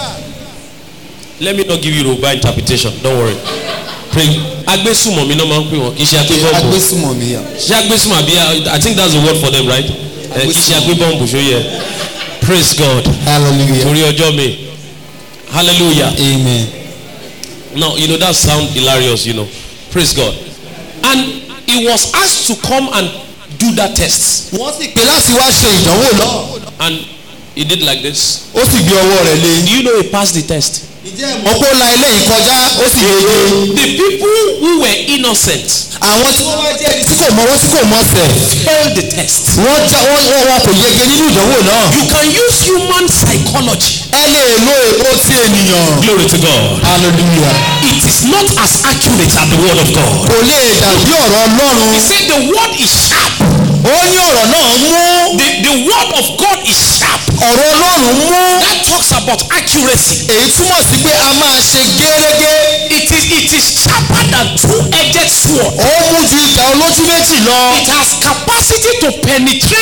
Let me not give you Yoruba interpretation. Don't worry. Pray. Agbésùmọ̀mí náà máa ń pè wọ́n kì í ṣe agbébọ́ǹbù. agbésùmọ̀mí yà. Ṣé agbésùmọ̀ àbí I think that's the word for them right? Ẹ, Kì í ṣe agbébọ́ǹbù ṣó yẹ. Praise God. hallelujah Torí ọjọ́ mi. Hallelujah. amen. Now, you know, that sound hilarious, you know. Praise God. And he was asked to come and do that test. wọ́n sì pè láti wá ṣe ìdánwò náà And he did like this. ó sì gbé ọwọ́ rẹ̀ lé. Do you know he passed the test? ìjẹ́ ìmọ̀ kó la eléyìí kọjá ó sì yege. The people who were innocent àwọn tí wọ́n wá jẹ́ ẹni tí kò mọwọ́ tí kò mọsẹ̀ failed the test. wọ́n já wọ́n wọ́n wọn kò yege nínú ìdánwò náà. You can use human psychology. ẹ lè lo èpo ti ènìyàn. Glory to God. hallelujah. It is not as accurate as the word of God. kò lè dàbí ọ̀rọ̀ ọlọ́run. He said the word is sharp. ó ní ọ̀rọ̀ náà mú. The, the word of God is sharp. ọ̀rọ̀ ọlọ́run mú. That talks about accuracy. èyí túmọ̀ sí pé a máa ṣe gẹ́rẹ́gẹ́. It is it is sharper than two-edged sword. ó mú ju ìdá olójú méjì lọ. It has capacity to penetrate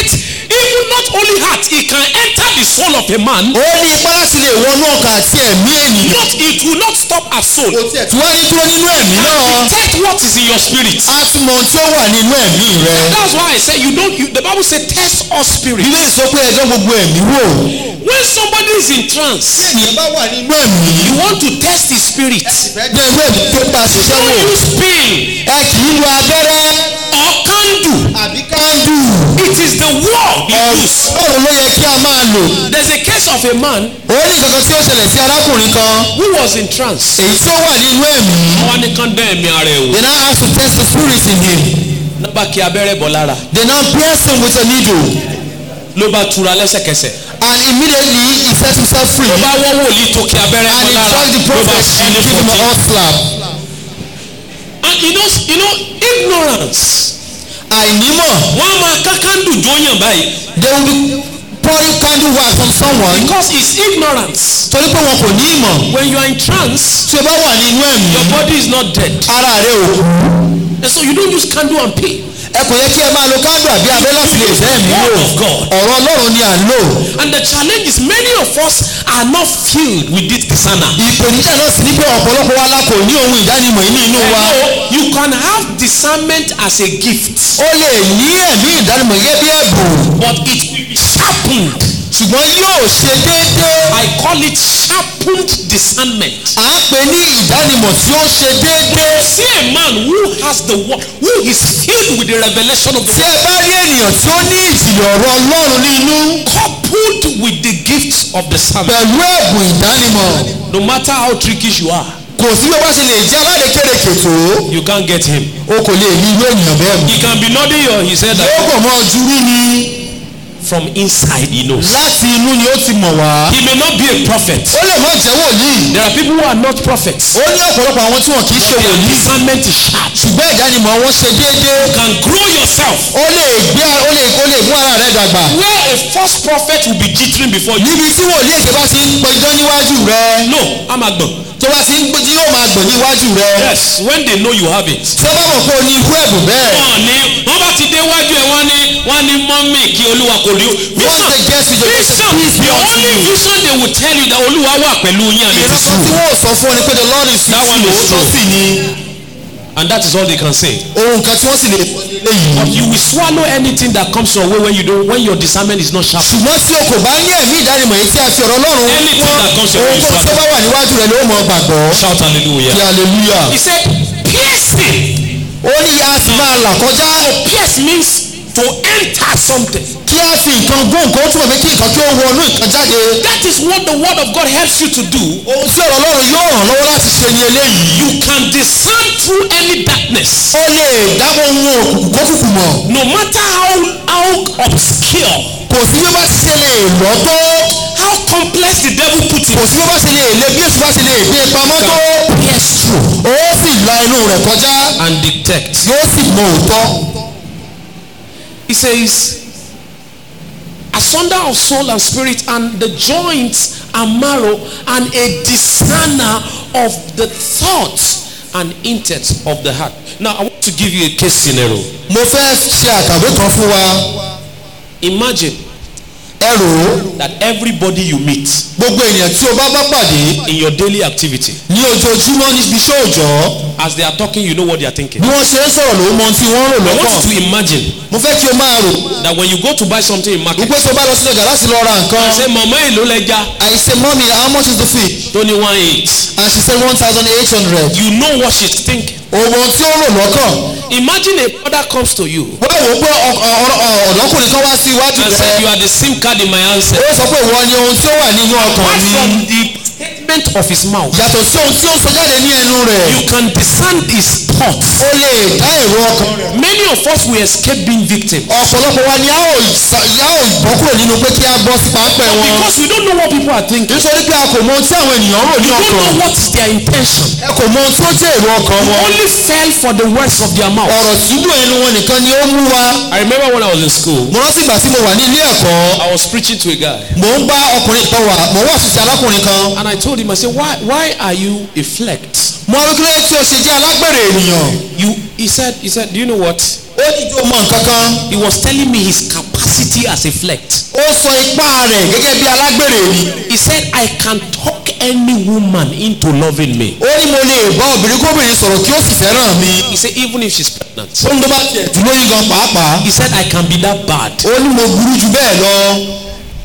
even not only heart it can enter the soul of a man ó ní ipá láti lè wọnú ọkàn àti ẹ̀mí ènìyàn not it will not stop our soul kò tiẹ̀ tí wọ́n ní dúró nínú ẹ̀mí náà detect what is in your spirit á tún mọ ohun tí ó wà nínú ẹ̀mí rẹ that's why I say you don't you, the bible say test all spirit ilé ìsọ pé ẹjọ́ gbogbo ẹ̀mí wò when somebody is in trance ènìyàn bá wà nínú ẹ̀mí you want to test his spirit jẹ́ ìwé ẹ̀mí tó bá ṣiṣẹ́ wò don't use pain ẹ kì í lo abẹ́rẹ́ or candle àbí kándù it is the word you use ọ̀rọ̀ ló yẹ kí a máa lò there's a case of a man ó ní kankan tí ó ṣẹlẹ̀ sí arákùnrin kan who was in trance èyí tí ó wà nínú ẹ̀mí wọ́n ní kán dán ẹ̀mí ara ẹ̀ wò they now ask to test the spirit in him nọ́mbà kí abẹ́rẹ́ bọ̀ lára they now pierce him with a needle ló bá tura lẹ́sẹ̀kẹsẹ̀ and immediately he set himself free ló bá wọ́ wòlíì tó kí abẹ́rẹ́ and bọ̀ he lára struck the ló bá prophet sí and ní gave him a fọ́tí. hot slap and you know you know ignorance àìnímọ̀ wọ́n á máa ká kándù jóyàn báyìí they will be pouring candle wax on someone because it's ignorance torí pé wọn kò ní ìmọ̀ when you are in trance tí o bá wà nínú ẹ̀mí your body is not dead ara rẹ ò kú and so you don't use candle and pay ẹ kò yẹ kí ẹ máa lo candle àbí abẹ́ láti lè fẹ́ ẹ̀mí lò Word of God. ọ̀rọ̀ ọlọ́run ni à ń lò and the challenge is many of us are not filled with this discerner. ìpèníjà náà sì ní pé ọ̀pọ̀lọpọ̀ wa la kò ní ohun ìdánimọ̀ yìí ní inú wa So you can have discernment as a gift ó lè ní ẹ̀mí ìdánimọ̀ gẹ́gẹ́ bí ẹ̀bùn but it will be sharpened. ṣùgbọ́n yóò ṣe déédéé I call it sharpened discernment. à ń pè ní ìdánimọ̀ tí ó ṣe déédéé See a man who has the word, who is filled with the revelation of the tí word, ẹ bá rí ènìyàn tí ó ní ìjìnlẹ̀ ọ̀rọ̀ ọlọ́run ní inú coupled with the gifts of the sermon. pẹ̀lú ẹ̀bùn ìdánimọ̀ No matter how trickish you are, kò sí bí ó bá ṣe lè jẹ́ aládékèrèkè tó you can't get him. o kò lè ní irú ènìyàn bẹ́ẹ̀ mú He can be nodding your his head yóò like, kàn mọ́ ojú rí ni from inside he knows. láti inú ni ó ti mọ̀ wá He may not be a prophet. ó lè mọ̀ jẹ́ wòlíì There are people who are not prophets. ó ní ọ̀pọ̀lọpọ̀ àwọn tí wọn kì í ṣe Their wòlíì discernment is sharp. ṣùgbọ́n ìdánimọ̀ wọn ṣe déédéé You can grow yourself. ó lè gbé ó lè ó lè mú ara rẹ dàgbà Where a false prophet will be jittering before you. níbi tí wòlíì èké bá ti ń pẹjọ́ níwájú rẹ No, I'm a gbọ̀n. tó bá ti ń gbé tí yóò máa gbọ̀n níwájú rẹ Yes, when they know you have it. tí wọ́n bá mọ̀ pé o ní irú ẹ̀bùn bẹ́ẹ̀ wọ́n ní wọ́n bá ti dé wájú ẹ̀ wọ́n ní wọ́n ní mọ́mì kí olúwa kò rí o. Once they get to the vision peace be the unto only you. vision they will tell you that olúwa wà pẹ̀lú yín and it is ìrọ́pọ̀ tí true. wọ́n ò sọ fún ọ ni pé the lord is That one with is you true. òótọ́ sì ni and that is all they can say. ohun kan tí wọ́n sì lè sọ ní eléyìí. but you will swallow anything that comes your way when you don't when your discernment is not sharp. ṣùgbọ́n tí o kò bá ní ẹ̀mí ìdánimọ̀ yìí tí a fi ọ̀rọ̀ ọlọ́run Anything that comes your way is ohun tó bá wà níwájú rẹ ló mọ̀ gbàgbọ́ shout kí hallelujah. hallelujah. he said piercing. ó ní a sì máa là kọjá pierce means to enter something. kí a fi nǹkan gún nǹkan ó túmọ̀ pé kí nǹkan kí ó wọnú nǹkan jáde. that is what the word of God helps you to do. ohun tí ọ̀rọ̀ ọlọ́run yóò ràn lọ́wọ́ láti ṣe ni eléyìí. you can discern through any darkness. ó lè dáwọ́ ohun òkùnkùn kókùnkùn mọ̀. no matter how how obscure kò sí bí ó bá ti ṣe lè lọ́ tó. how complex the devil put it kò sí bí ó bá ṣe lè le bí èṣù bá ṣe lè gbé pamọ́ tó. yes true ó sì la inú rẹ̀ kọjá. and detect yóò sì mọ òótọ́. he says asunder of soul and spirit and the joints and marrow and a discerner of the thoughts and intents of the heart now i want to give you a case scenario mo fẹ́ ṣe àkàwé kan fún wa. imagine ẹ rò ó that everybody you meet gbogbo ènìyàn tí o bá bá pàdé in your daily activity ní ojoojúmọ́ níbi iṣẹ́ òòjọ́ as they are talking you know what they are thinking bí wọ́n ṣe ń sọ̀rọ̀ ló mọ ohun tí wọ́n ń rò i want lọ́kàn you to imagine mo fẹ́ kí o máa rò that when you go to buy something in market wípé tó bá lọ sí ọjà láti lọ ra nǹkan say mama èlò lẹja I say mommy how much is the fish tó ní one eight and she say one thousand eight hundred you know what she's thinking ohun tí ó rò lọ́kàn imagine a brother comes to you wọ́n wò ó pé ọ- ọ- ọ- ọ̀dọ́kùnrin kan wá sí iwájú and said you rẹ̀ are the sim card in my answer ó sọ pé ìwọ ni ohun tí ó wà nínú ọkàn apart mi from the statement of his mouth yàtọ̀ sí ohun tí ó sọ jáde ní ẹnu rẹ̀ you can discern his thoughts ó lè dá èrò ọkàn rẹ̀ many of us will escape being victims ọ̀pọ̀lọpọ̀ wa ni a ò sa- a ò bọ́ kúrò nínú pé kí a bọ́ sí pápẹ́ wọn because we don't know what people are thinking nítorí pé a kò mọ ohun tí àwọn ènìyàn rò ní we don't ọkàn know what is their intention ẹ kò mọ ohun tí ó jẹ́ èrò ọkàn wọn only fell for the words of their mouth ọ̀rọ̀ sídùn ẹnu wọn nìkan ni ó mú wa i remember when i was in school mo rántí ìgbà tí mo wà ní ilé ẹ̀kọ́ i was preaching to a guy mò ń bá ọkùnrin kan wà mò ń wà sísè alákùnrin kan and i told him i said why why are you a flect mo rí kílẹ̀ tí o ṣe jẹ́ alágbèrè ènìyàn you he said he said do you know what ó ní ìjọ mọ nǹkan kan he was telling me his capacity capacity as a flecked. ó sọ ipá rẹ̀ gẹ́gẹ́ bí alágbèrè ni He said, I can talk any woman into loving me. ó ní mo lè bá obìnrin kóbìnrin sọ̀rọ̀ kí ó sì fẹ́ràn mi He said, even if she's pregnant. ó ní tó bá tiẹ̀ tí lóyún gan pàápàá He said, I can be that bad. ó ní mo burú ju bẹ́ẹ̀ lọ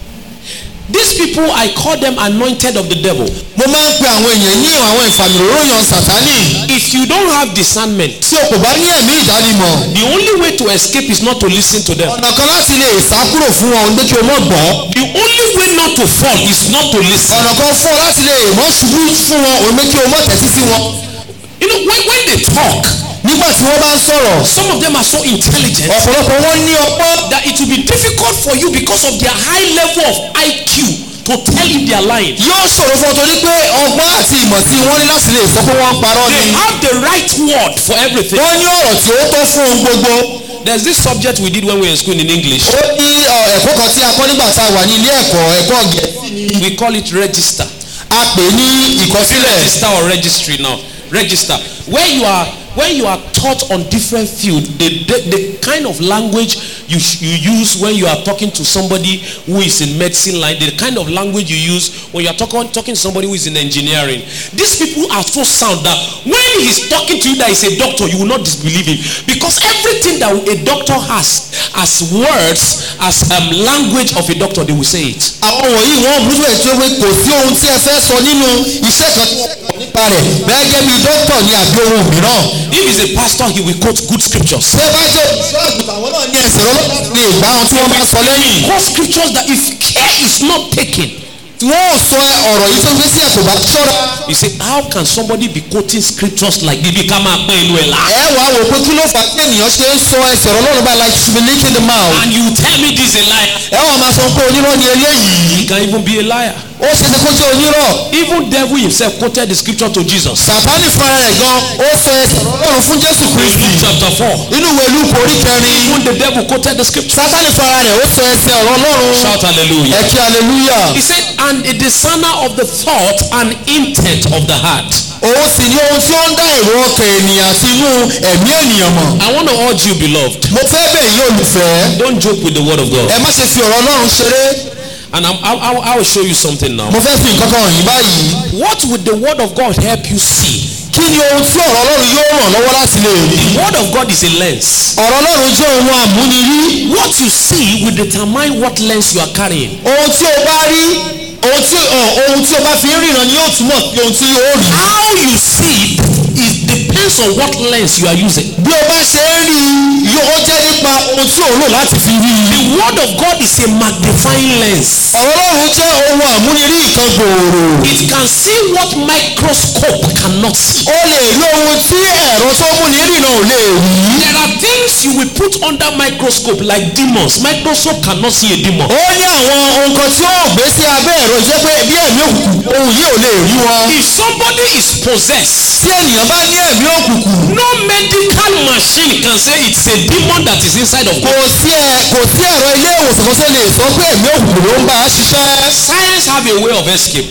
These people, I call them anointed of the devil. mo máa ń pe àwọn èèyàn ní àwọn ìfàmìlóróyàn sàtánì If you don't have discernment, tí o kò bá ní ẹ̀mí ìdánimọ̀ the only way to escape is not to listen to them. ọ̀nà kan láti lè sá kúrò fún wọn ní pé kí o mọ̀ gbọ́ The only way not to fall is not to listen. ọ̀nà kan fún ọ láti lè mọ̀ ṣubú fún wọn òun ní kí o mọ̀ tẹ́tí sí wọn You know, when, when they talk, nígbà tí wọ́n bá ń sọ̀rọ̀ some of them are so intelligent ọ̀pọ̀lọpọ̀ wọn ní ọpọ́n that it will be difficult for you because of their high level of IQ to tell if they are lying. yóò ṣòro fún ọ torí pé ọgbọ́n àti ìmọ̀ tí wọ́n ní láti lè sọ pé wọ́n ń parọ́ They ni have the right word for everything. wọ́n ní ọ̀rọ̀ tí ó tọ́ fún ohun gbogbo There's this subject we did when we were in school in English. ó ní ọ, ẹ̀kọ́ kan tí a kọ́ nígbà tá a wà ní ilé ẹ̀kọ́ ẹ̀kọ́ gẹ̀ẹ́sì ni We call it register. a pè ní ìkọsílẹ̀ Register or registry now. Register. Where you are when you are taught on different field, the, the, the kind of language you, sh- you use when you are talking to somebody who is in medicine line, the kind of language you use when you are talking, talking to somebody who is in engineering. These people are so sound that when he's talking to you that is a doctor, you will not disbelieve him. Because everything that a doctor has as words, as um, language of a doctor, they will say it. àwọn wọ̀nyí wọ́n burú bẹ́ẹ̀ tí ó pé kò sí ohun tí ẹ fẹ́ sọ nínú iṣẹ́ kan tí wọ́n kọ̀ nípa rẹ̀ bẹ́ẹ̀ gẹ́gẹ́ bí dókítà ní àbí ohun mìíràn If he's a pastor, he will quote good scriptures. ṣé bá jẹ́ ìṣọ́ àgùntàn àwọn náà ní ẹsẹ̀ lọ́lọ́dún lè gbá ohun tí wọ́n bá sọ lẹ́yìn quote scriptures that if care is not taken tí wọ́n ò sọ ọ̀rọ̀ yìí tó gbé sí ẹ̀kọ́ bá ṣọ́ra you say how can somebody be quoting scriptures like this bí ká máa pín inú ẹ̀ la ẹ wà á wò pé kí ló fà á tí ènìyàn ṣe ń sọ ẹsẹ̀ ọlọ́run bá like to be licking the mouth and you tell me this is a liar ẹ wà máa sọ pé onírọ́ ni eléyìí he can even be a liar ó ṣe ṣe kó jẹ́ onírọ́ even devil himself quoted the scripture to Jesus sàtánì fúnra rẹ̀ gan ó sọ ẹsẹ̀ ọlọ́run fún jésù in kristi Luke chapter four inú ìwé lúkọ orí kẹrin even the devil quoted the scripture sátánì fúnra rẹ̀ ó sọ ẹsẹ̀ ọ̀rọ̀ ọlọ́run shout hallelujah ẹ kí hallelujah he said and a discerner of the thought and intent of the heart òun sì ni ohun tí ó ń dá èrò ọkàn ènìyàn àti inú ẹ̀mí ènìyàn mọ̀ I want to urge you beloved mo fẹ́ bẹ̀ yín olùfẹ́ don't joke with the word of God ẹ má ṣe fi ọ̀rọ̀ ọlọ́run ṣeré and I'm, I, I, I will show you something now mo fẹ́ fi nǹkan kan hàn yín báyìí what would the word of God help you see kí ni ohun tí ọ̀rọ̀ ọlọ́run yóò ràn lọ́wọ́ láti lè rí the word of God is a lens ọ̀rọ̀ ọlọ́run jẹ́ ohun àmúnirí what you see will determine what lens you are carrying ohun tí o bá rí ohun tí ọ, ohun tí o bá fi ń ríran ni yóò túmọ̀ sí ohun tí o rí how you see it is depends on what lens you are using bí o bá ṣe ń rí i yóò ó jẹ́ nípa ohun tí o lò láti fi rí i the word of God is a magnifying lens ọ̀rọ̀ ọlọ́run jẹ́ ohun àmúnirí nǹkan gbòòrò it can see what microscope cannot see o lè rí ohun tí ẹ̀rọ tó múni ríran ò lè rí there are things you will put under microscope like demons microscope cannot see a demon ó ní àwọn ohun kan tí ó gbé sí abẹ́ ẹ̀rọ jẹ́ pé bí ẹ̀mí òkùnkùn ohun yìí ò lè rí wọn if somebody is possessed tí ènìyàn bá ní ẹ̀mí òkùnkùn no medical machine can say it's a demon that is inside of kò God sí ẹ kò sí ẹ̀rọ ilé ìwòsàn kan tó lè sọ pé ẹ̀mí òkùnkùn ló ń bá a ṣiṣẹ́ science have a way of escape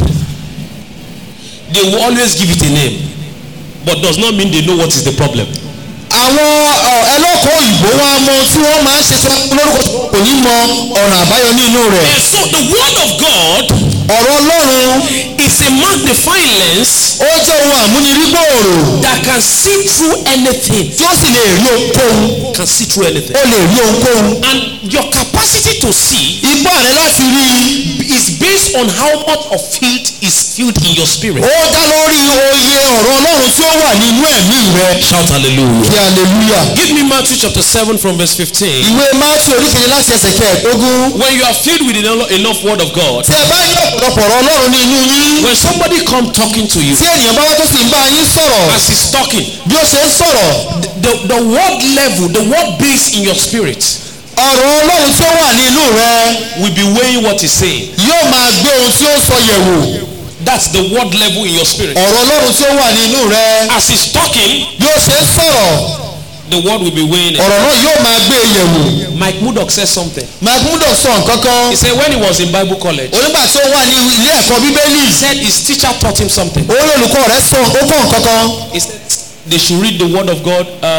they will always give it a name but does not mean they know what is the problem àwọn ọ, ẹlọ́kọ̀ òyìnbó wọn á mọ tí wọ́n máa ń ṣe tí wọ́n lórúkọ tí wọn kò ní mọ ọ̀nà àbáyọ ní inú rẹ̀ and so the word of God ọ̀rọ̀ ọlọ́run is a magnifying lens ó jẹ́ ohun àmúnirígbòòrò that can see through anything tí ó sì lè rí ohunkóhun can see through anything ó lè rí ohunkóhun and your capacity to see ipá rẹ láti rí i is based on how much of it is filled in your spirit ó dá lórí oye ọ̀rọ̀ ọlọ́run tí ó wà nínú ẹ̀mí rẹ shout hallelujah kí hallelujah. give me Matthew chapter 7 from verse 15 ìwé mátí oríkèje láti ẹsẹ̀ kẹẹ̀ẹ́dógún when you are filled with enough, enough word of God tí ẹ bá ní ọ̀pọ̀lọpọ̀ ọ̀rọ̀ ọlọ́run ní inú yín when somebody come talking to you tí ènìyàn bá wá tó sì ń bá yín sọ̀rọ̀ as he's talking bí ó ṣe ń sọ̀rọ̀ the, the word level the word base in your spirit ọ̀rọ̀ ọlọ́run tí ó wà ní inú rẹ will be weighing what he's saying yóò máa gbé ohun tí ó sọ yẹ̀wò that's the word level in your spirit ọ̀rọ̀ ọlọ́run tí ó wà ní inú rẹ as he's talking bí ó ṣe ń sọ̀rọ̀ the word will be weighing it ọ̀rọ̀ náà yóò máa gbé e yẹ̀wò Mike Murdoch said something magmudo sọ nǹkan kan he said when he was in Bible college onígbà tí ó wà ní ilé ẹ̀kọ́ bíbélì he said his teacher taught him something orí olùkọ́ rẹ̀ sọ ó kọ́ nǹkan kan he said they should read the word of God um,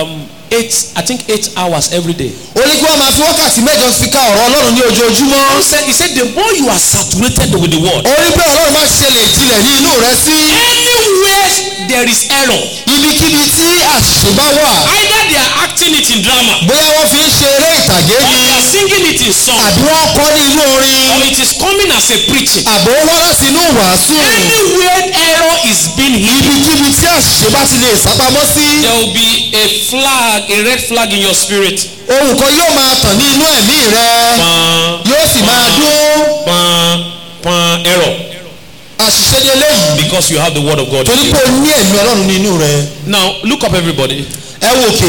eight i think eight hours every day. ó ní kí wọ́n máa fi wákàtí mẹ́jọ fi ka ọ̀rọ̀ ọlọ́run ní ojoojúmọ́ he said he said the more you are saturated with the word. ó ní pé ọlọ́run máa ṣẹlẹ̀ ìjìnlẹ̀ ní inú rẹ sí anywhere there is error ibikíbi tí àṣìṣe bá wà either they are acting it in drama bóyá wọ́n fi ń ṣe eré ìtàgé or ni they are singing it in song àbí wọ́n kọ́ ní inú orin or it is coming as a preaching. àbò wá láti inú wàásù anywhere error is being hidden ibikíbi tí àṣìṣe bá ti lè sápamọ́ sí there will be a flag a red flag in your spirit. ohun kan yóò máa tàn ní inú ẹ̀mí rẹ pan yóò sì máa dún pan pan error àṣìṣe ní eléyìí because you have the word of God. torí pé o ní ẹ̀mí ọlọ́run ní inú rẹ now look up everybody. ẹ wò òkè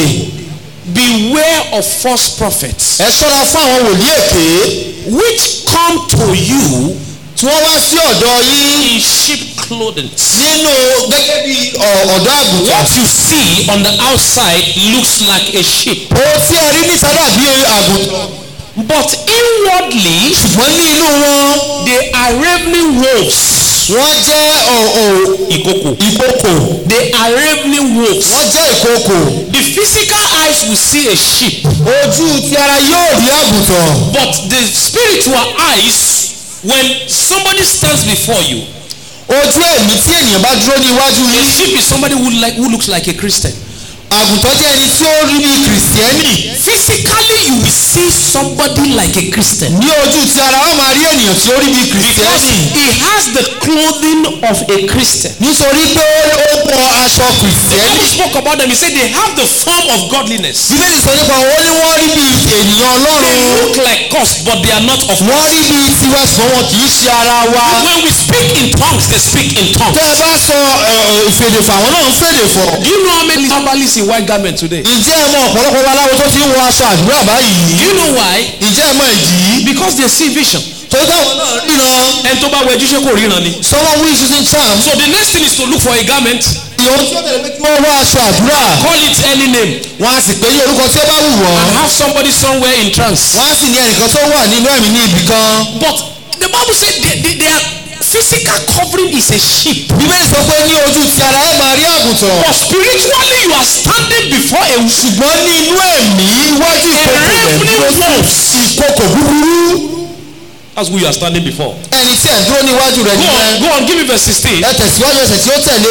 beware of false prophets ẹ ṣọ́ra fún àwọn wòlíì èké which come to you tí wọ́n wá sí ọ̀dọ̀ yín in sheep clothing. nínú gẹ́gẹ́ bí ọ̀- ọ̀dọ́ àgùntàn what you see on the outside looks like a sheep ohun tí ẹ rí níta dàbí àgùntàn but inwardly ṣùgbọ́n ní inú wọn they are ravening wolves. wọ́n jẹ́ ọ̀- ọ̀- ìkòkò. ìkòkò they are ravening wolves. wọ́n jẹ́ ìkòkò the physical eyes will see a sheep ojú ti ara yóò rí àgùntàn but the spiritual eyes when somebody stands before you ojú ẹ̀mí tí ènìyàn bá dúró ní iwájú a yín sheep is somebody who like who looks like a christian àgùntàn jẹ́ ẹni tí ó rí bí kìrìsìtẹ́nì physically you will see somebody like a christian ní ojú ti ara wọn máa rí ènìyàn tí ó rí bí because kìrìsìtẹ́nì he has the clothing of a christian nítorí pé ó wọ aṣọ the kìrìsìtẹ́nì bible spoke about them he said they have the form of godliness bíbélì sọ nípa wọn ó ní wọ́n rí bí ènìyàn they ọlọ́run look like us but they are not of wọ́n us rí bí tiwa ṣùgbọ́n wọn kì í ṣe ara wa when we speak in tongues they speak in tongues tẹ́ ẹ bá sọ ẹ, ẹ, ìfèdèfọ̀ àwọn náà ń fèdè fọ̀ do you know how many herbalists in white garment today ǹjẹ́ ẹ mọ ọ̀pọ̀lọpọ̀ babaláwo tó ti ń wọ aṣọ àdúrà do báyìí you know why ǹjẹ́ ẹ mọ ìdí because they see vision torí táwọn náà ríran ẹni tó bá wẹjú ṣé kò ríran ni. someone who is using charm so the next thing is to look for a garment ìyóò tí ó tẹ̀lé pé kí wọ́n wọ aṣọ àdúrà call it any name wọ́n á sì pé ní orúkọ tí ó bá wù wọ́n and have somebody somewhere in trance. wọ́n á sì ní ẹnìkan tó wà nínú ẹ̀mí ní ibì kan but the bible say they, they, their physical covering is a sheep. bíbélì sọ pé ní ojú ti ara ẹ máa rí àgùntàn but spiritually you are standing before a ṣùgbọ́n ní inú ẹ̀mí iwájú ìkòkò rẹ̀ ravening dúró sí wolves. ìkòkò búburú that's who you are standing before. ẹni tí ẹ̀ ń dúró níwájú rẹ̀ go on nìyẹn go on give me verse sixteen. ẹ tẹ̀síwájú ẹsẹ̀ tí ó tẹ̀lé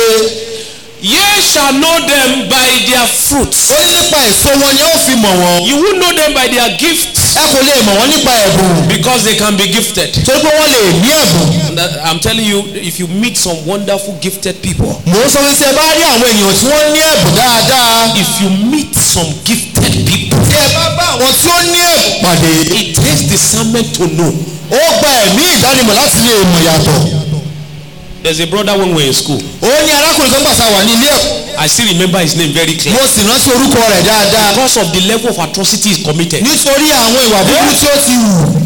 ye shall know them by their fruits. ó ní nípa èso wọn ni ó fi mọ̀ wọ́n you will know them by their gifts ẹ kò lè mọ̀ wọ́n nípa ẹ̀bùn because they can be gifted. torí pé wọ́n lè ní ẹ̀bùn And that- I'm telling you if you meet some wonderful gifted people. mò ń sọ wípé tí ẹ bá rí àwọn ènìyàn tí wọ́n ní ẹ̀bùn dáadáa if you meet some gifted people tí ẹ bá bá àwọn tí ó ní ẹ̀bùn pàdé it takes discernment to know ó gba ẹ̀mí ìdánimọ̀ láti lè mọ̀ yàtọ̀ there's a brother when we were in school ó ní arákùnrin kan gbàsá wà ní ilé ẹ̀kọ́ i still remember his name very clear mo sì rántí orúkọ rẹ̀ dáadáa because of the level of atrocity he committed nítorí àwọn ìwà búburú tí ó ti hù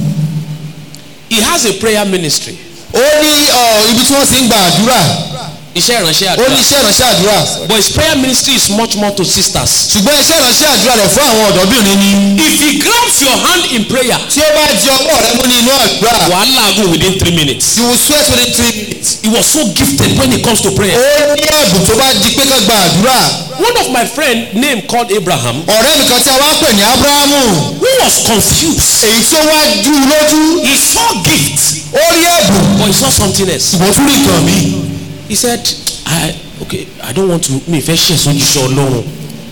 he has a prayer ministry ó ní ọ, ibi tí wọ́n ti ń gba àdúrà iṣẹ́ ìránṣẹ́ ó ní àdúrà iṣẹ́ ìránṣẹ́ àdúrà but his prayer ministry is much more to sisters ṣùgbọ́n iṣẹ́ ìránṣẹ́ àdúrà rẹ̀ fún àwọn ọ̀dọ́bìnrin ni if he grabs your hand in prayer tí ó bá di ọwọ́ rẹ mú ní inú àdúrà wàá làágùn within three minutes you will sweat within three minutes he was so gifted when it comes to prayer ó ní ẹ̀bùn tó bá di pé ká gba àdúrà one of my friend name called abraham ọ̀rẹ́ mi kan tí a wá ń pè ní abrahamu who was confused èyí tí ó wá dú u lójú he saw gift ó rí ẹ̀bùn but he saw something else ṣùgbọ́n tún rí nǹkan mi he said i okay i don't want to mi fẹ́ ṣe sojúṣe ọlọ́run.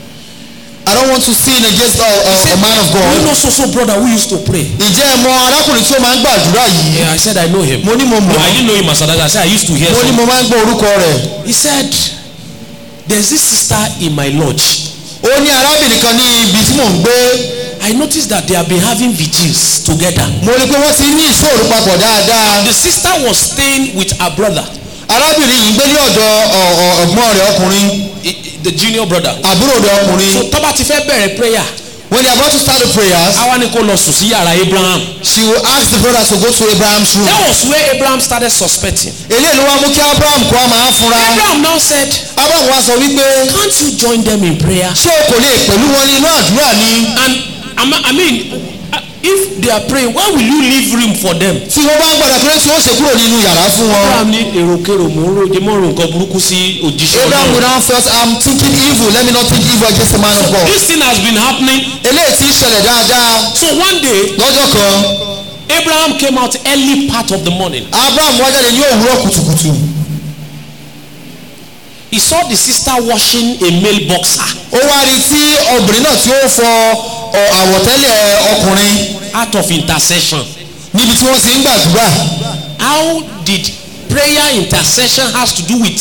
I don't want to sin against a, a, a man of you God know so so brother who used to pray. ǹjẹ́ ẹ mọ arákùnrin tí ó máa ń gbàdúrà yìí yeah i said i know him. mo ní mo no mọ̀ i didn't know him as that i said i used to hear mo ní some. mo máa ń gbọ́ orúkọ rẹ̀ he said there's this sister in my lodge ó ní arábìnrin kan ní ibi tí mò ń gbé i noticed that they have been having vigils together. mo rí i pé wọ́n ti ní ìṣòro papọ̀ dáadáa the sister was staying with her brother arábìnrin yìí ń gbé ní ọ̀dọ̀ ọ̀- ọ̀- ọ̀gbọ́n rẹ̀ ọkùnrin i- i- the junior brother. àbúrò rẹ̀ ọkùnrin so tọ́ba ti fẹ́ bẹ̀rẹ̀ prayer when they are about to start the prayers àwa ni kò lọ sùn sí yàrá abraham. she will ask the brother to go to Abraham's room that was where abraham started suspecting. eléyìí ló wá mú kí Abraham kó a máa fura abraham now said Abraham wá sọ wípé can't you join them in prayer. ṣé o kò lè pẹ̀lú wọn ní inú àdúrà ni and I mean- i mean uh, if they are praying why will you leave room for them. tí wọ́n bá ń gbàdá pé tí wọ́n ṣe kúrò nínú yàrá fún wọn. abraham ní èròkèrò mò ń roje mọ́ ro nǹkan burúkú sí òjíṣẹ́ abraham would ọlọ́run. now first i'm thinking evil let me not think evil against the man of God. this thing has been happening eléyìí ti ń ṣẹlẹ̀ dáadáa so one day lọ́jọ́ kan abraham came out early part of the morning abraham wá jáde ní òwúrọ̀ kùtùkùtù he saw the sister washing a male boxer ó wá rí tí obìnrin náà tí ó fọ ọ, àwọ̀tẹ́lẹ̀ ọkùnrin out of intercession níbi tí wọ́n ti ń gbàdúrà how did prayer intercession has to do with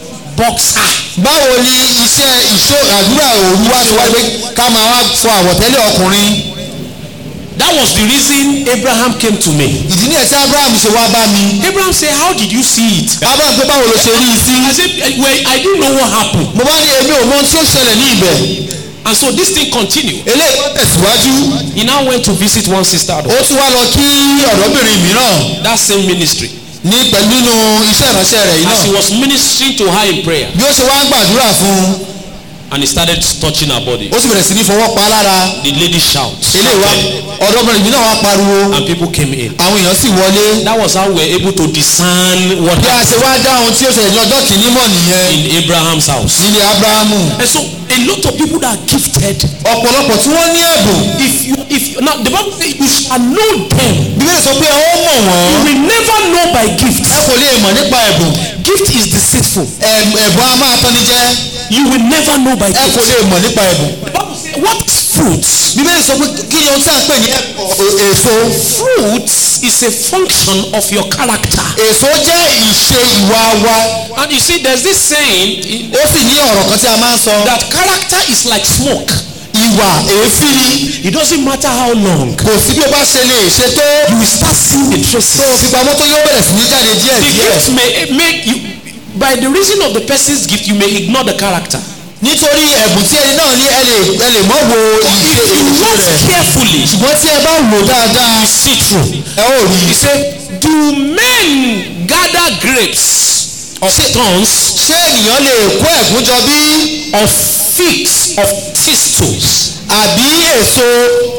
boxer. báwo ni iṣẹ́ ìṣó àdúrà òru wá ṣe wá pé ká máa wá fọ àwọ̀tẹ́lẹ̀ ọkùnrin that was the reason abraham came to me. ìdí ní ẹ̀sẹ̀ abraham ṣe wá bá mi abraham say how did you see it. abraham pé báwo ló ṣe rí i sí i say eh, well i didn't know what happened mo bá ní èmi ò mọ ohun tí ó ṣẹlẹ̀ ní ibẹ̀ and so this thing continue. eléyìí wọ́n tẹ̀síwájú he now went to visit one sister ó tún wá lọ kí ọ̀dọ́bìnrin mìíràn that same ministry ní pẹ̀lú nínú iṣẹ́ ìránṣẹ́ rẹ̀ yìí as he náà was ministering to her in prayer bí ó ṣe wá ń gbàdúrà fún un and he started touching her body ó sì bẹ̀rẹ̀ sí ní fọwọ́ pa á lára the lady shout eléyìí wá ọ̀dọ́bìnrin mìíràn wá pariwo and people came in àwọn èèyàn sì wọlé that was how we were able to discern what bí a happened ṣe wá dá ohun tí ó ṣẹlẹ̀ ní ọjọ́ kìíní mọ̀ nìyẹn in abraham's house nílé abrahamu and so a lot of people that are gifted ọ̀pọ̀lọpọ̀ tí wọ́n ní ẹ̀bùn if you if you now the bible say you shall know them bíbélì sọ pé ó mọ̀ wọ́n you will never know by gift ẹ kò lè mọ̀ nípa ẹ̀bùn gift is deceitful Ẹ̀b- ẹ̀bùn a máa tán ní jẹ́ you will never know by ẹ kò gift lè mọ̀ nípa ẹ̀bùn the bible say what is fruits bíbélì sọ pé kí ni ohun tí a ń pè ní ẹ̀- èso fruits is a function of your character èso jẹ́ ìṣe ìwà wa and you see there's this saying ó sì ní ọ̀rọ̀ kan tí a máa ń sọ that character is like smoke ìwà èéfín ni it doesn't matter how long kò sí bí o bá ṣe lè ṣe tó you will start seeing the traces tó o fi pamọ́ tó yóò bẹ̀rẹ̀ sí ní jáde díẹ̀ the díẹ̀ gift may make you by the reason of the person's gift you may ignore the character nítorí ẹ̀bùn tí ẹni náà ní ẹ lè ẹ lè mọ̀ wo ìṣe if you èso watch rẹ̀ carefully ṣùgbọ́n tí ẹ bá wò dáadáa you see through ẹ ó rí he i say do men gather grapes of thorns ṣé ènìyàn lè kó ẹ̀gún jọ bí of figs of thistles àbí èso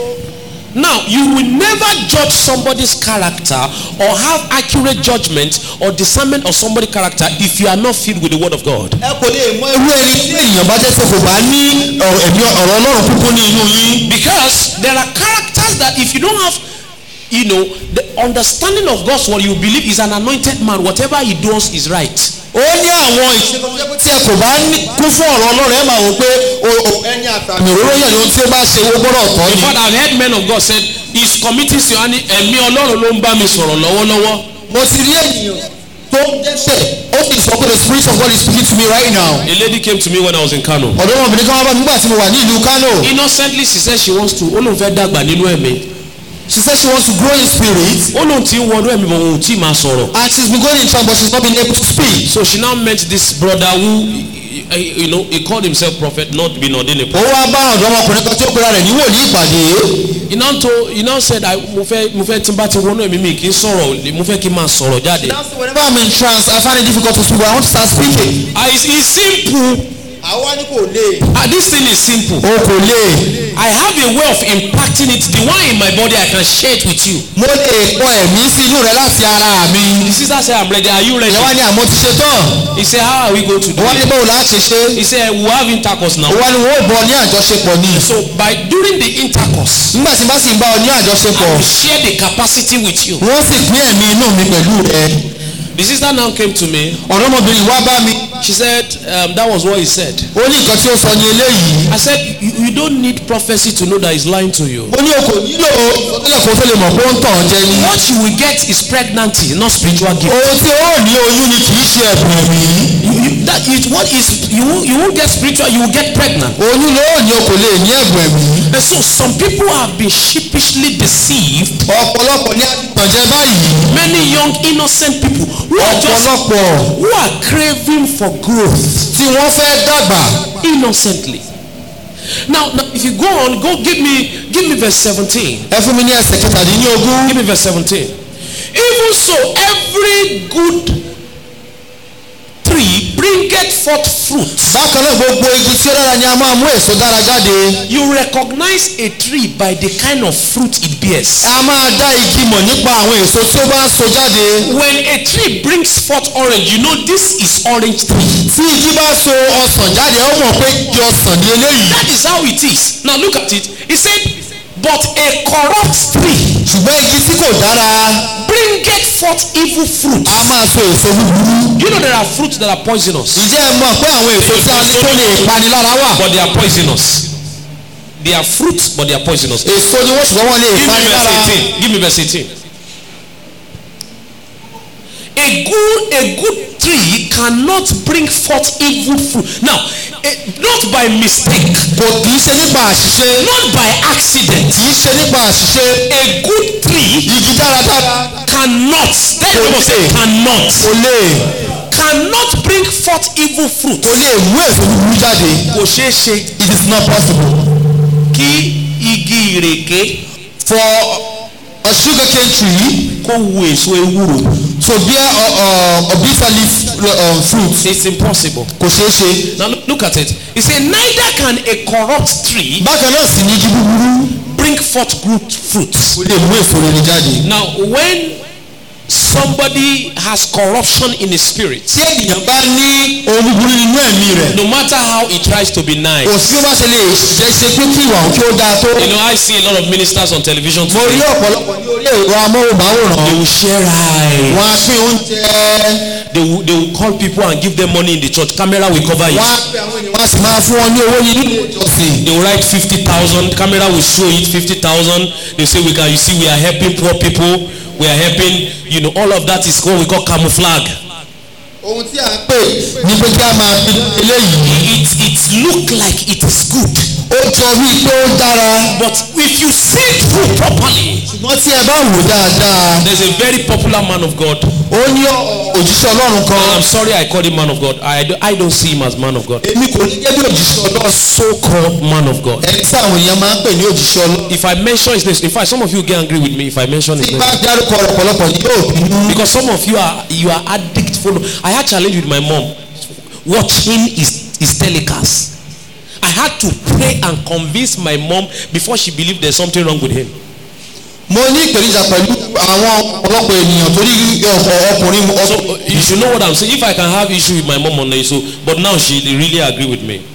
now you will never judge somebody's character or have accurate judgment or discernment of somebody's character if you are not filled with the word of God. ẹ kò lè mọ irú ẹni tí ènìyàn bá jẹ́ pé kò bá ní ọ̀rọ̀ ẹ̀mí ọ̀rọ̀ ọlọ́run púpọ̀ ní inú yín Because there are characters that if you don't have, you know, the understanding of God's word, you believe is an anointed man. Whatever he does is right. ó ní àwọn ìṣe tí ẹ kò bá ní kún fún ọ̀rọ̀ ọlọ́run ẹ máa wò pé o- o- ẹni àtàmì òróró yàn ni ohun tí ó bá ṣe ó gbọ́dọ̀ tọ́ In ni. fact, I've heard men of God said, he's committing sin and ẹ̀mí ọlọ́run ló ń bá mi sọ̀rọ̀ lọ́wọ́lọ́wọ́. mo ti rí ènìyàn tó ń dẹ́sẹ̀ ó sì sọ pé the spirit of God is speaking to me right now. A lady came to me when I was in Kano. ọ̀dọ́mọbìnrin kan wá bá mi nígbà tí mo wà ní ìlú Kano Innocently, she said she wants to, ó lóun fẹ́ dàgbà nínú ẹ̀mí. she said she wants to grow in spirit Ó lóun ti ń wọnú ẹ̀mí bọ̀ òun ò tí ì máa sọ̀rọ̀. and she's been going in church but she's not been able to speak. So she now met this brother who, you know, he called himself prophet, not been ordained a ó prophet. wá bá ọ̀dọ́mọkùnrin kan tí ó pera rẹ̀ ní wòlíì ìpàdé he now told he now said i mo fẹ́ mo fẹ́ tí n bá ti wọnú ẹ̀mí mi kì í sọ̀rọ̀ mo fẹ́ kí n máa sọ̀rọ̀ jáde. whenever I'm in trance I find it difficult to speak but I want to start speaking. ah it's it's simple àwa ni kò lè. ah this thing is simple. o kò lè. i have a way of impacting it the one in my body i can share it with you. mo lè pọ ẹ̀mí sí inú rẹ láti ara mi. the sister say i'm ready are you ready. ìyẹn wá ní àmọ́ ti ṣe tán. he say how are we going to do wọ́n ní it. báwo la ṣe ṣe. he say we have intercourse now. wọ́n ní wọ́n ò bọ̀ ní àjọṣepọ̀ ni. so by during the intercourse nígbà tí n bá sì ń bá ọ ní i àjọṣepọ̀ will share the capacity with you. wọ́n sì pín ẹ̀mí inú mi pẹ̀lú rẹ. the sister now came to me ọ̀dọ́mọbìnrin wá bá mi. she said um, that was what he said. ó ní nǹkan tí ó sọ ní eléyìí. i said you, you don't need prophecy to know that he's lying to you. ó ní o kò nílò ìsọtẹ́lẹ̀ kó tó lè mọ̀ pé ó ń tàn ọ́ jẹ ni. what you will get is pregnancy not spiritual gift. ohun tí ó ní oyún ni kì í ṣe ẹ̀bùn ẹ̀mí. you, you, that is what is you won't, you won't get spiritual you will get pregnant. oyún ló ní o kò lè ní ẹ̀bùn ẹ̀mí. and so some people have been sheepishly deceived. ọ̀pọ̀lọpọ̀ ní àtìtànjẹ báyìí. many young innocent people who are just ọ̀pọ̀lọpọ̀ who are craving for growth tí wọ́n fẹ́ dàgbà. innocently. now now if you go on go give me give me verse seventeen. ẹ fún mi ní ẹsẹ̀ kẹtàdínlógún. give me verse seventeen. even so every good tree bringeth forth fruit. bákan náà gbogbo igi tí ó dára ni a máa mú èso dára jáde You recognize a tree by the kind of fruit it bears. a máa dá igi mọ̀ nípa àwọn èso tí ó bá ń so jáde When a tree brings forth orange, you know this is orange tree. tí igi bá so ọsàn jáde ó mọ̀ pé igi ọsàn ni eléyìí That is how it is. Now look at it. He said, but a corrupt tree ṣùgbọ́n igi tí kò dára bringeth forth evil fruit. a máa so èso búburú You know there are fruits that are poisonous, ǹjẹ́ ẹ mọ̀ pé àwọn èso tí a ní tó lè pani lára wà but they are poisonous. They are fruits, but they are poisonous. èso ni wọ́n ṣùgbọ́n wọ́n lè Give me pani verse lára 18. Give me verse 18. A good a good tree cannot bring forth evil fruit. Now, eh, not by mistake, kò kì í ṣe nípa àṣìṣe not by accident. kì í ṣe nípa àṣìṣe A good tree igi dáradára cannot. That is what say cannot. kò lè Cannot bring forth evil fruit. kò lè mú èso búburú jáde Kò ṣeé ṣe it is not possible kí igi ìrèké for a sugar cane tree kó wu èso ewúro. to bear a, a, a bitter leaf um, fruit It's impossible. kò ṣeé ṣe Now look, look at it. He said, neither can a corrupt tree bákan náà sì ní igi búburú bring forth good fruits. kò lè mú èso rere jáde. Now, when somebody has corruption in his spirit, tí ènìyàn bá ní ohun búburú nínú ẹ̀mí rẹ̀ no matter how he tries to be nice, kò sí bí ó bá ṣe lè jẹ́ ṣe pé kí ìwà òkè ó dáa tó. you know, I see a lot of ministers on television mo rí today. ọ̀pọ̀lọpọ̀ ní orí ẹ̀rọ amóhùnmáwòrán They will share eyes. wọn á pín oúnjẹ They will, they will call people and give them money in the church. Camera will cover wọn it. á pín àwọn ènìyàn wọn á sì máa fún wọn ní owó ní ilé ìjọsìn. They will write fifty thousand. Camera will show it fifty thousand. They say we can. You see, we are helping poor people. We are helping. You know, all of that is what we call camouflage. ohun tí a ń pè ní pé kí a máa fi eléyìí It it look like it is good, ó jọ bíi pé ó dára but if you see it through properly, ṣùgbọ́n tí ẹ bá wò dáadáa there's a very popular man of God. ó ní òjíṣẹ́ ọlọ́run And kan I'm sorry I called him man of God. I, do, I don't see him as man of God. èmi kò ní gẹ́gẹ́ bí òjíṣẹ́ ọlọ́run So-called man of God. ẹni tí àwọn èèyàn máa ń pè ní òjíṣẹ́ ọlọ́run If I mention his name, in fact, some of you get angry with me if I mention his tí name. bá dárúkọ rẹ̀ pọ̀lọpọ̀ ní yóò bínú Because some of you are you are addict follow. I had challenge with my mom watching his his telecast. I had to pray and convince my mom before she believed there's something wrong with him. mo ní ìpèníjà pẹ̀lú àwọn ọ̀pọ̀lọpọ̀ ènìyàn torí ọ̀pọ̀ ọkùnrin So ọkùnrin uh, you should know what I'm saying. If I can have issue with my mom on this, so but now she really agree with me.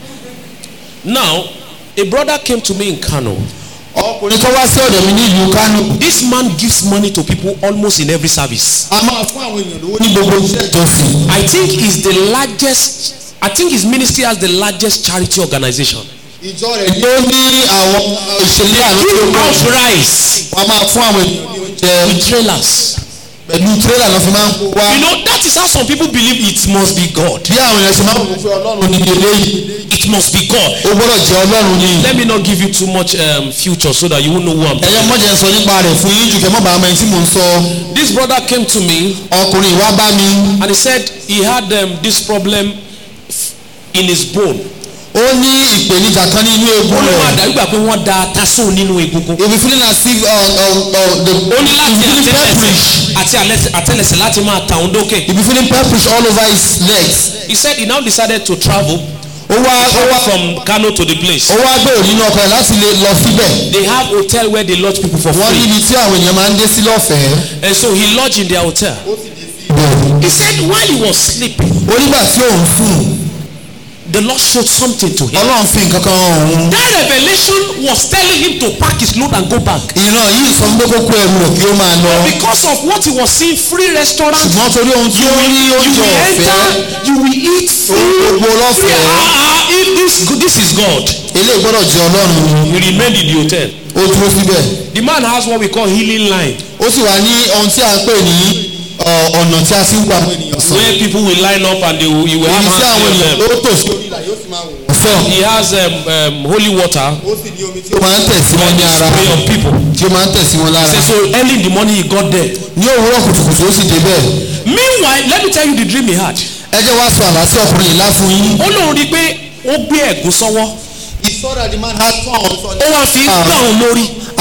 Now, a brother came to me in Kano. ọkùnrin tó wá sí ọ̀dọ̀ mi ní ìlú Kánò This man gives money to people almost in every service. a máa fún àwọn èèyàn lówó ní gbogbo iṣẹ́ ìjọsìn I think he's the largest. I think his ministry has the largest charity organization. ìjọ rẹ̀ ni ó ní àwọn ìṣẹ̀lẹ̀ àná tó Give pọ̀ out rice wọ́n máa fún àwọn ènìyàn ní oúnjẹ with trailers. pẹ̀lú tírélà lọ́ fi máa ń kó wá You know that is how some people believe it must be God. bí àwọn èèyàn ṣe máa ń wò pé ọlọ́run ní eléyìí It must be God. ó gbọ́dọ̀ jẹ́ ọlọ́run ní Let me not give you too much um, future so that you won't know who I'm. ẹ̀yẹ mọ́jẹ̀ ń sọ nípa rẹ̀ fún yín jù kẹ́ mọ́ bàá mẹ́rin tí mò ń sọ This brother came to me ọkùnrin wá bá mi and he said he had um, this problem f- in his bone. ó ní ìpèníjà kan ní inú ó eegun ló máa rẹ̀ dàbí gbà pé wọ́n da taso nínú egungun. you be feeling as if uh, uh, uh, the ó ní láti you be feeling purplish àtẹlẹsẹ̀ àti alẹ́- àtẹlẹsẹ̀ láti máa ta òun dókè. you be feeling purplish all over his legs He said he now decided to travel ó wá ó travel wá from Kano to the place. ó wá gbèrò nínú ọkọ rẹ̀ láti lè lọ síbẹ̀ They have hotel where they lodge people for wọ́n free. níbi tí àwọn èèyàn máa ń dé sí lọ́fẹ̀ẹ́ And so he lodged in their hotel. He said while he was sleeping, ó nígbà tí òun sùn the Lord showed something to him. ọlọ́run fi nǹkan kan hàn òun That revelation was telling him to pack his load and go back. ìran yìí sọ fún pé kó kó ẹrù rẹ̀ kí ó máa lọ Because of what he was seeing, free restaurants, ṣùgbọ́n torí ohun tí you ó will, rí you oúnjẹ will ọ̀fẹ́ enter, you will eat free. gbogbo free. lọ́fẹ̀ẹ́ Ah, ah, if this, this is God. eléyìí gbọ́dọ̀ jẹ́ ọlọ́run ni He remained in the hotel. ó dúró síbẹ̀ The man has what we call healing line, ó sì wà ní ohun tí a ń pè ní ọ, ọ̀nà tí a ti ń gba àwọn ènìyàn sàn where people will line up and they will, you will have èyí tí àwọn hands ènìyàn on them. tó tò sí orí ìlà yóò sì máa wò ó sàn He has um, um, holy water ó sì ní omi tí ó máa ń tẹ̀ sí wọn ní ara spray on people. tí ó máa ń tẹ̀ sí wọn lára Say, so early in the morning he got there. ní òwúrọ̀ kùtùkùtù ó sì débẹ̀ Meanwhile, let me tell you the dream he had. ẹ jẹ́ wá sọ àlá sí ọkùnrin yìí láfún yín. Ó lóun rí i pé ó gbé ẹ̀gún sọ́wọ́. he saw that the man had thorns on Ó wá fi ń gbà òun lórí.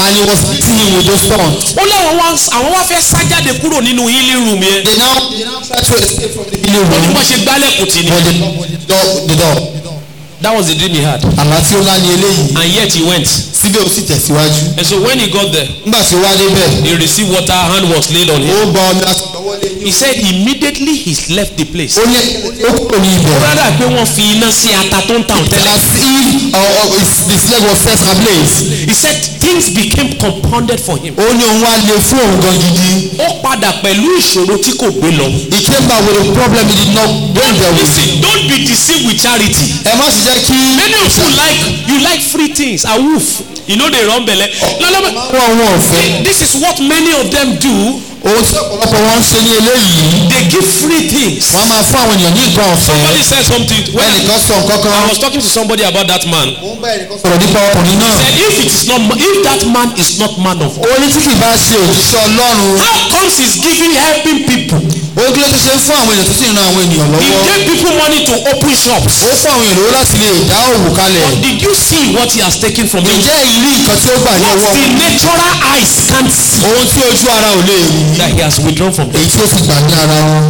and he was beating him with those stones. ó láwọn wá àwọn wá fẹ́ sá jáde kúrò nínú healing room yẹn they now they now try to escape from the healing ó ní room wọ́n ṣe gbálẹ̀kùn tì ní. but the door the door that was the dream he had àlá tí ó lá ní eléyìí and yet he went síbẹ̀ ó sì tẹ̀síwájú. and so when he got there nígbà tí ó wá débẹ̀ he received water hand was laid on him ó gba omi láti lọ́wọ́ lé ní. he said immediately he left the place. ó ní ó kúrò ní ibẹ̀. rárá pé wọ́n fi iná sí ata tó ń tàn tẹ́lẹ̀. as if uh, uh, his his leg was set ablaze. he said things became compounded for him. ó ní òun wá le fún òun gan gidi. ó padà pẹ̀lú ìṣòro tí kò gbé lọ. he came back with a problem he did not bring there with him. listen don't be deceived with charity. ẹ má sì jẹ́ kí. many of you like you like free things awoof you no dey run belle. lọ́lọ́mọ wọ́n wọ́n ọ̀fẹ́. this is what many of them do ohun tí ọ̀pọ̀lọpọ̀ wọn ń ṣe ní eléyìí. they give free things. wọ́n máa fún àwọn ènìyàn ní nǹkan ọ̀fẹ́. somebody said something when ẹnìkan sọ nǹkan kan. I was talking to somebody about that man. mo ń bá ẹnìkan sọ̀rọ̀ nípa ọkùnrin náà. said if it is not if that man is not man of God ó ní tí kì í bá ṣe òjíṣẹ́ ọlọ́run. how comes he is giving helping people ó kí ló ti ṣe fún àwọn èèyàn tó sì ń ran àwọn ènìyàn he lọ́wọ́. gave people money to open shops ó fún àwọn èèyàn lówó láti lè dá òwò kalẹ̀. did you see what he has taken from you ǹjẹ́ ìrí nǹkan tí ó gbà ní what ọwọ́ the natural eyes can't see ohun tí ojú ara ò lè rí that he has withdrawn from them èyí tí ó sì gbà ní ara wọn.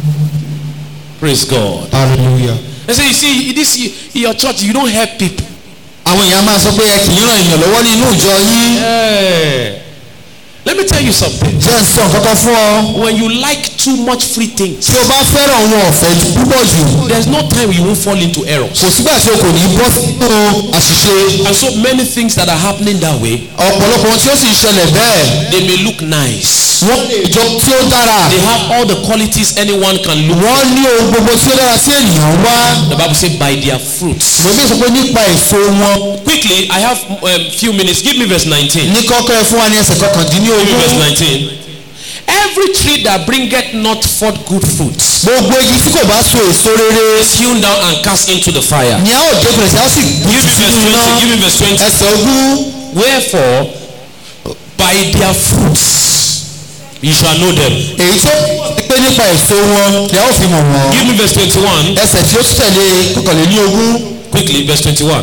praise God hallelujah. they say you see this in your church you don't help people àwọn èèyàn máa sọ pé ẹ kì í ràn èèyàn lọ́wọ́ ní inú ìjọ yín. hey. let me tell you something jẹ́ ń sọ nǹkan kan fún ọ. when you like too much free things tí o bá fẹ́ràn ohun ọ̀fẹ́ ju púpọ̀ jù there's no time you won't fall into errors kò sígbà tí o kò ní bọ́ sínú àṣìṣe. and so many things that are happening that way ọ̀pọ̀lọpọ̀ ohun tí ó sì ń ṣẹlẹ̀ bẹ́ẹ̀. they may look nice wọ́n lè jọ tí ó dára. they have all the qualities anyone can look wọ́n ní ohun gbogbo tí ó dára sí ènìyàn wá. the bible say by their fruits mo bí sọ pé nípa èso wọn. quickly i have um, few minutes give me verse nineteen ní kọ́kọ́ ẹ fún wa ní ẹsẹ̀ give me kọkàndínlógún. verse nineteen every tree that bringeth not forth good fruits gbogbo igi tí kò bá so èso rere. is hewn down and cast into the fire ni a ó dé pẹ̀lẹ́ tí a ó sì give me verse sínú iná. twenty give me verse twenty ẹsẹ̀ ogún. wherefore by their fruits you shall know them èyí tó pé nípa èso wọn ni a ó fi mọ̀ wọ́n. give me verse twenty-one ẹsẹ̀ tí ó tẹ̀lé kọkànlélógún. quickly verse twenty-one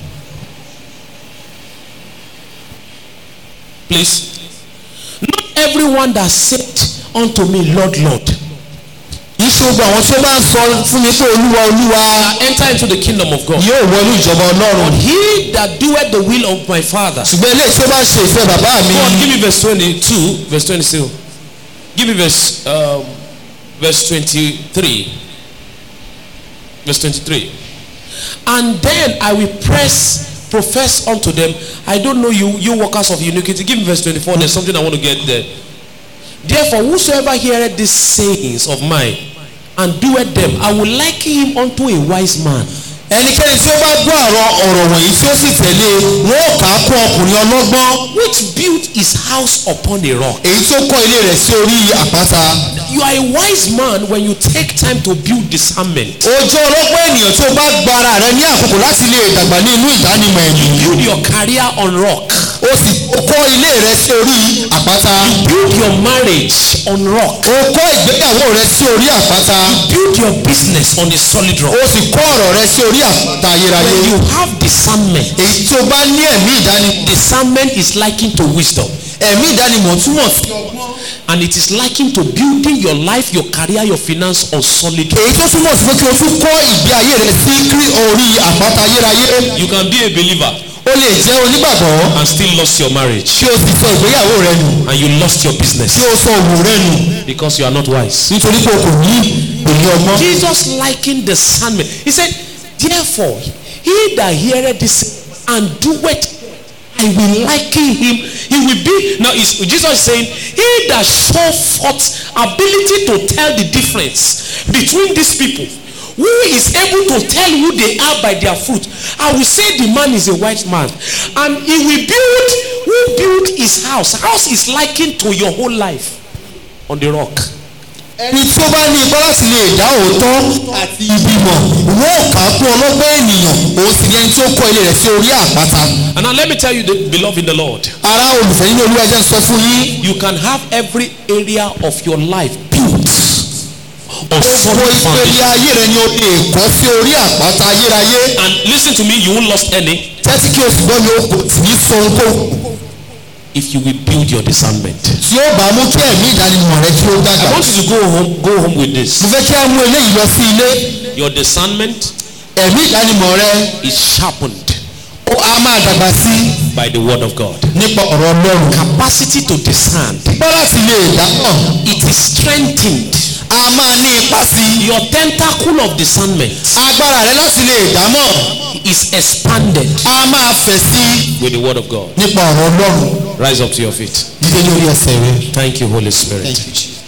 please not everyone that said unto me lord lord iṣẹ́ gbogbo àwọn tí ó bá ń sọ fún mi pé olúwa olúwa enter into the kingdom of God yóò wọlé ìjọba ọlọ́run. he that doeth the will of my father ṣùgbọ́n eléyìí tí ó bá ṣe ìfẹ́ bàbá mi. go on give me verse twenty-two verse twenty-two give me verse um, verse twenty-three verse twenty-three and then I will press profess unto them I don't know you you workers of iniquity give me verse twenty-four there's something I want to get there therefore whosoever heareth these sayings of mine and doeth them I will liken him unto a wise man ẹnikẹ́ni tí ó bá gbọ́ àrọ ọ̀rọ̀ wọ̀nyí tí ó sì tẹ̀lé wọn ó kà á kún ọkùnrin ọlọ́gbọ́n which built his house upon a rock èyí tó kọ́ ilé rẹ̀ sí orí àpáta. you are a wise man when you take time to build discernment ó jẹ́ ọlọ́gbọ́n ènìyàn tí ó bá gba ara rẹ̀ ní àkókò láti lè dàgbà ní inú ìdánimọ̀ ẹ̀yìn. build your career on rock ó sì ó kọ́ ilé rẹ̀ sí orí àpáta. build your marriage on rock ó kọ́ ìgbéyàwó rẹ̀ sí orí àpáta. build your business on a solid rock ó sì kọ́ ọ̀rọ̀ rẹ̀ sí orí àpáta ayérayé. when you have discernment èyí tí ó bá ní ẹ̀mí ìdánimọ̀ discernment is likened to wisdom ẹ̀mí ìdánimọ̀ túmọ̀ sí and it is likened to building your life your career your finance on solid rock èyí tó túmọ̀ sí pé kí o tún kọ́ ìgbé ayé rẹ̀ sí kí orí àpáta ayérayé. you can be a believer o lè jẹ́ onígbàgbọ́ and still lost your marriage kí o sì sọ ìgbéyàwó rẹ nù and you lost your business kí o sọ òwò rẹ nù because you are not wise nítorí pé o kò ní òye ọgbọ́n. Jesus likened discernment. He said, Therefore, he that heareth this and doeth, I will liken him. He will be. Now, is Jesus is saying, He that show forth ability to tell the difference between these people, who is able to tell who they are by their fruit. I will say the man is a white man, and he will build. Who built his house? House is likened to your whole life on the rock. ẹni tí ó bá ní ipá láti lè dá òótọ́ àti ibi mọ̀ wọ́n ò kà á kún ọlọ́gbọ́n ènìyàn òun sì ni ẹni tí ó kọ́ ilé rẹ̀ sí orí àpáta. And now let me tell you, the beloved in the Lord. ará olùfẹ́ nínú olúwa jẹ́ ń sọ fún yín. you can have every area of your life built on gbogbo solid ìpele foundation. ayé rẹ ni o lè kọ́ sí orí àpáta ayérayé. And listen to me, you won't lost any. tẹ́tí kí o sì gbọ́ mi o kò tì ní sọ ohunkóhun. if you will build your discernment. tí ó bá mú kí ẹ̀mí ìdánimọ̀ rẹ kí ó I dàgbà. want you to go home, go home with this. mo fẹ́ kí a mú eléyìí lọ sí ilé Your discernment ẹ̀mí ìdánimọ̀ rẹ is sharpened ó á máa dàgbà sí by the word of God. nípa ọ̀rọ̀ ọlọ́run. Capacity to discern. bá láti lè dámọ̀ It is strengthened. a máa ní ipa sí i. Your tentacle of discernment agbára rẹ láti lè dámọ̀ is expanded a máa fẹ̀ sí i with the word of God. nípa ọ̀rọ̀ ọlọ́run. Rise up to your feet. dídé lórí ẹsẹ̀ rẹ. Thank you, Holy Spirit. Thank you, Jesus.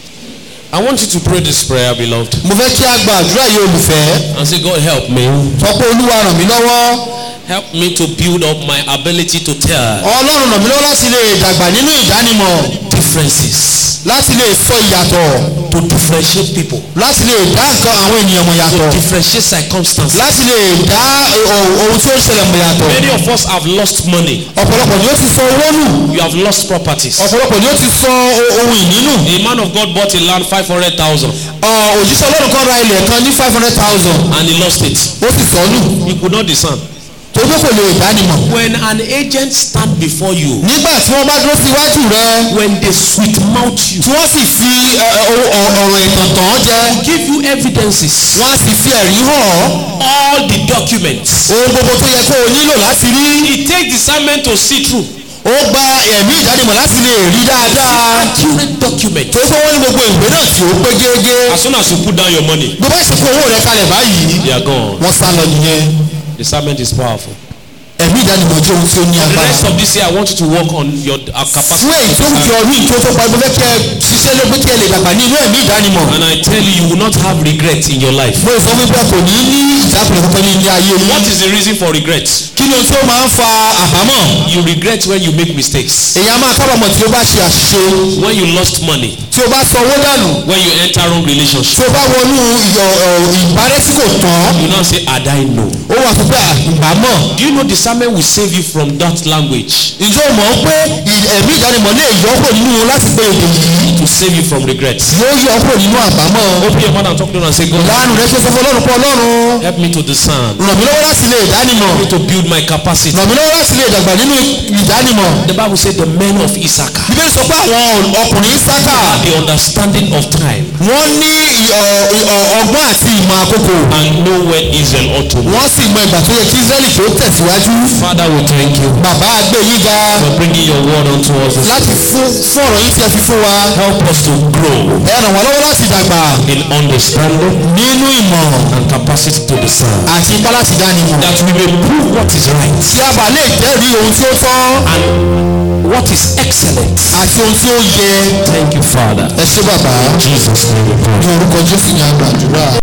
I want you to pray this prayer, beloved, mo fẹ́ kí a gba àdúrà yìí olùfẹ́. and say, God, help me. sọ pé olúwa ràn mí lọ́wọ́. Help me to build up my ability to tell ọlọ́run ràn mí lọ́wọ́ láti lè dàgbà nínú ìdánimọ̀. differences, láti lè sọ ìyàtọ̀. to differentiate people, láti lè dá nǹkan àwọn ènìyàn mọ̀ to yàtọ̀. differentiate circumstances. láti lè dá eh, ohun tí ó ń ṣẹlẹ̀ mọ̀ yàtọ̀. Many of us have lost money. ọ̀pọ̀lọpọ̀ ni ó ti sọ owó nù. You have lost properties. ọ̀pọ̀lọpọ̀ ni ó ti sọ o- ohun ìní nù. A man of God bought a land five hundred thousand Ọ̀, òjíṣẹ́ ọlọ́run kan ra ilẹ̀ kan ní five hundred thousand. and he lost it. ó sì sọ nù. He could not discern. tó tó kò lè dánimọ̀. When an agent stand before you, nígbà tí wọ́n bá dúró sí iwájú rẹ. when they sweet mouth you, tí wọ́n sì fi ẹ, ẹ, o- ọ- ọ̀rọ̀ ìtàn tàn án jẹ. give you evidences, wọ́n á sì fi ẹ̀rí hàn ọ́. all the documents. ohun gbogbo tó yẹ kó o nílò láti rí. It takes discernment to see through. ó gba ẹ̀mí ìdánimọ̀ láti lè rí dáadáa. Accurate document. tó tó wọ́n ní gbogbo ìwé náà tí ó pé gégé. As soon as you put down your money, gbogbo ìsìnkú owó rẹ kalẹ̀ báyìí. they are gone. wọ́n sá lọ nìyẹn. Discernment is powerful. ẹ̀mí ìdánimọ̀ jẹ́ ohun tí ó ní The agbára. rest of this year, I want you to work on your uh, capacity. fún èyí tó ń fi ọdún ìtó tó pa ẹgbẹ́ fẹ́ kí ẹ ṣiṣẹ́ lé pé kí ẹ lè dàgbà ní inú ẹ̀mí ìdánimọ̀. And I tell you, you will not have regret in your life. mo sọ wípé kò ní ní ìjákulẹ̀ kankan ní ilé ayé What yìí. is the reason for regret? kí ni ohun tí ó máa ń fa àbámọ̀? You regret when you make mistakes, èyí á máa kábàámọ̀ tí ó bá ṣe àṣìṣe when you lost money, tí ó bá sọ owó dànù when you enter wrong tí relationship. ó bá wọnú ìyọ̀- ọ̀, ìbárẹ́ tí kò tán You now say, Had I know. ó wà sọ pé àbámọ̀. Do you know discernment will save you from that language ìjọ mọ̀ ọ́ pé ì- ẹ̀mí ìdánimọ̀ lè yọ kúrò nínú láti pé èdè yìí to save you from regret? yóò yọ kúrò nínú àbámọ̀. Open your mouth and talk to him and say, God, láàánú rẹ ṣe sọ fún ọlọ́run pé ọlọ́run help me to discern, ràn mí lọ́wọ́ láti lè dánimọ̀ help me to build my capacity. ràn mí lọ́wọ́ láti lè dàgbà nínú ìdánimọ̀. The Bible said the men of Issachar bíbélì sọ pé àwọn ọkùnrin sáká had the understanding of time wọ́n ní ì- ọ̀- ọ̀- ọgbọ́n àti ìmọ̀ àkókò and know when Israel ought to move. wọ́n sì mọ ìgbà tó yẹ kí israẹli kí ó tẹ̀síwájú. Father, we thank you bàbá àgbẹ̀ yín ga for bringing your word unto us. this láti fún fún ọ̀rọ̀ yín tí ẹ fi fún wa. Help us to grow ẹ ràn wá lọ́wọ́ láti dàgbà in understanding nínú ìmọ̀ and capacity to discern. àti ipá láti dánimọ̀. That we may prove what is right tí a bá lè jẹ́rìí ohun tí ó tọ́ and what is excellent. àti ohun tí ó yẹ. Thank you, Father. ẹ ṣé bàbá In Jesus' name we pray. ní orúkọ jésù ní àgbàdúrà.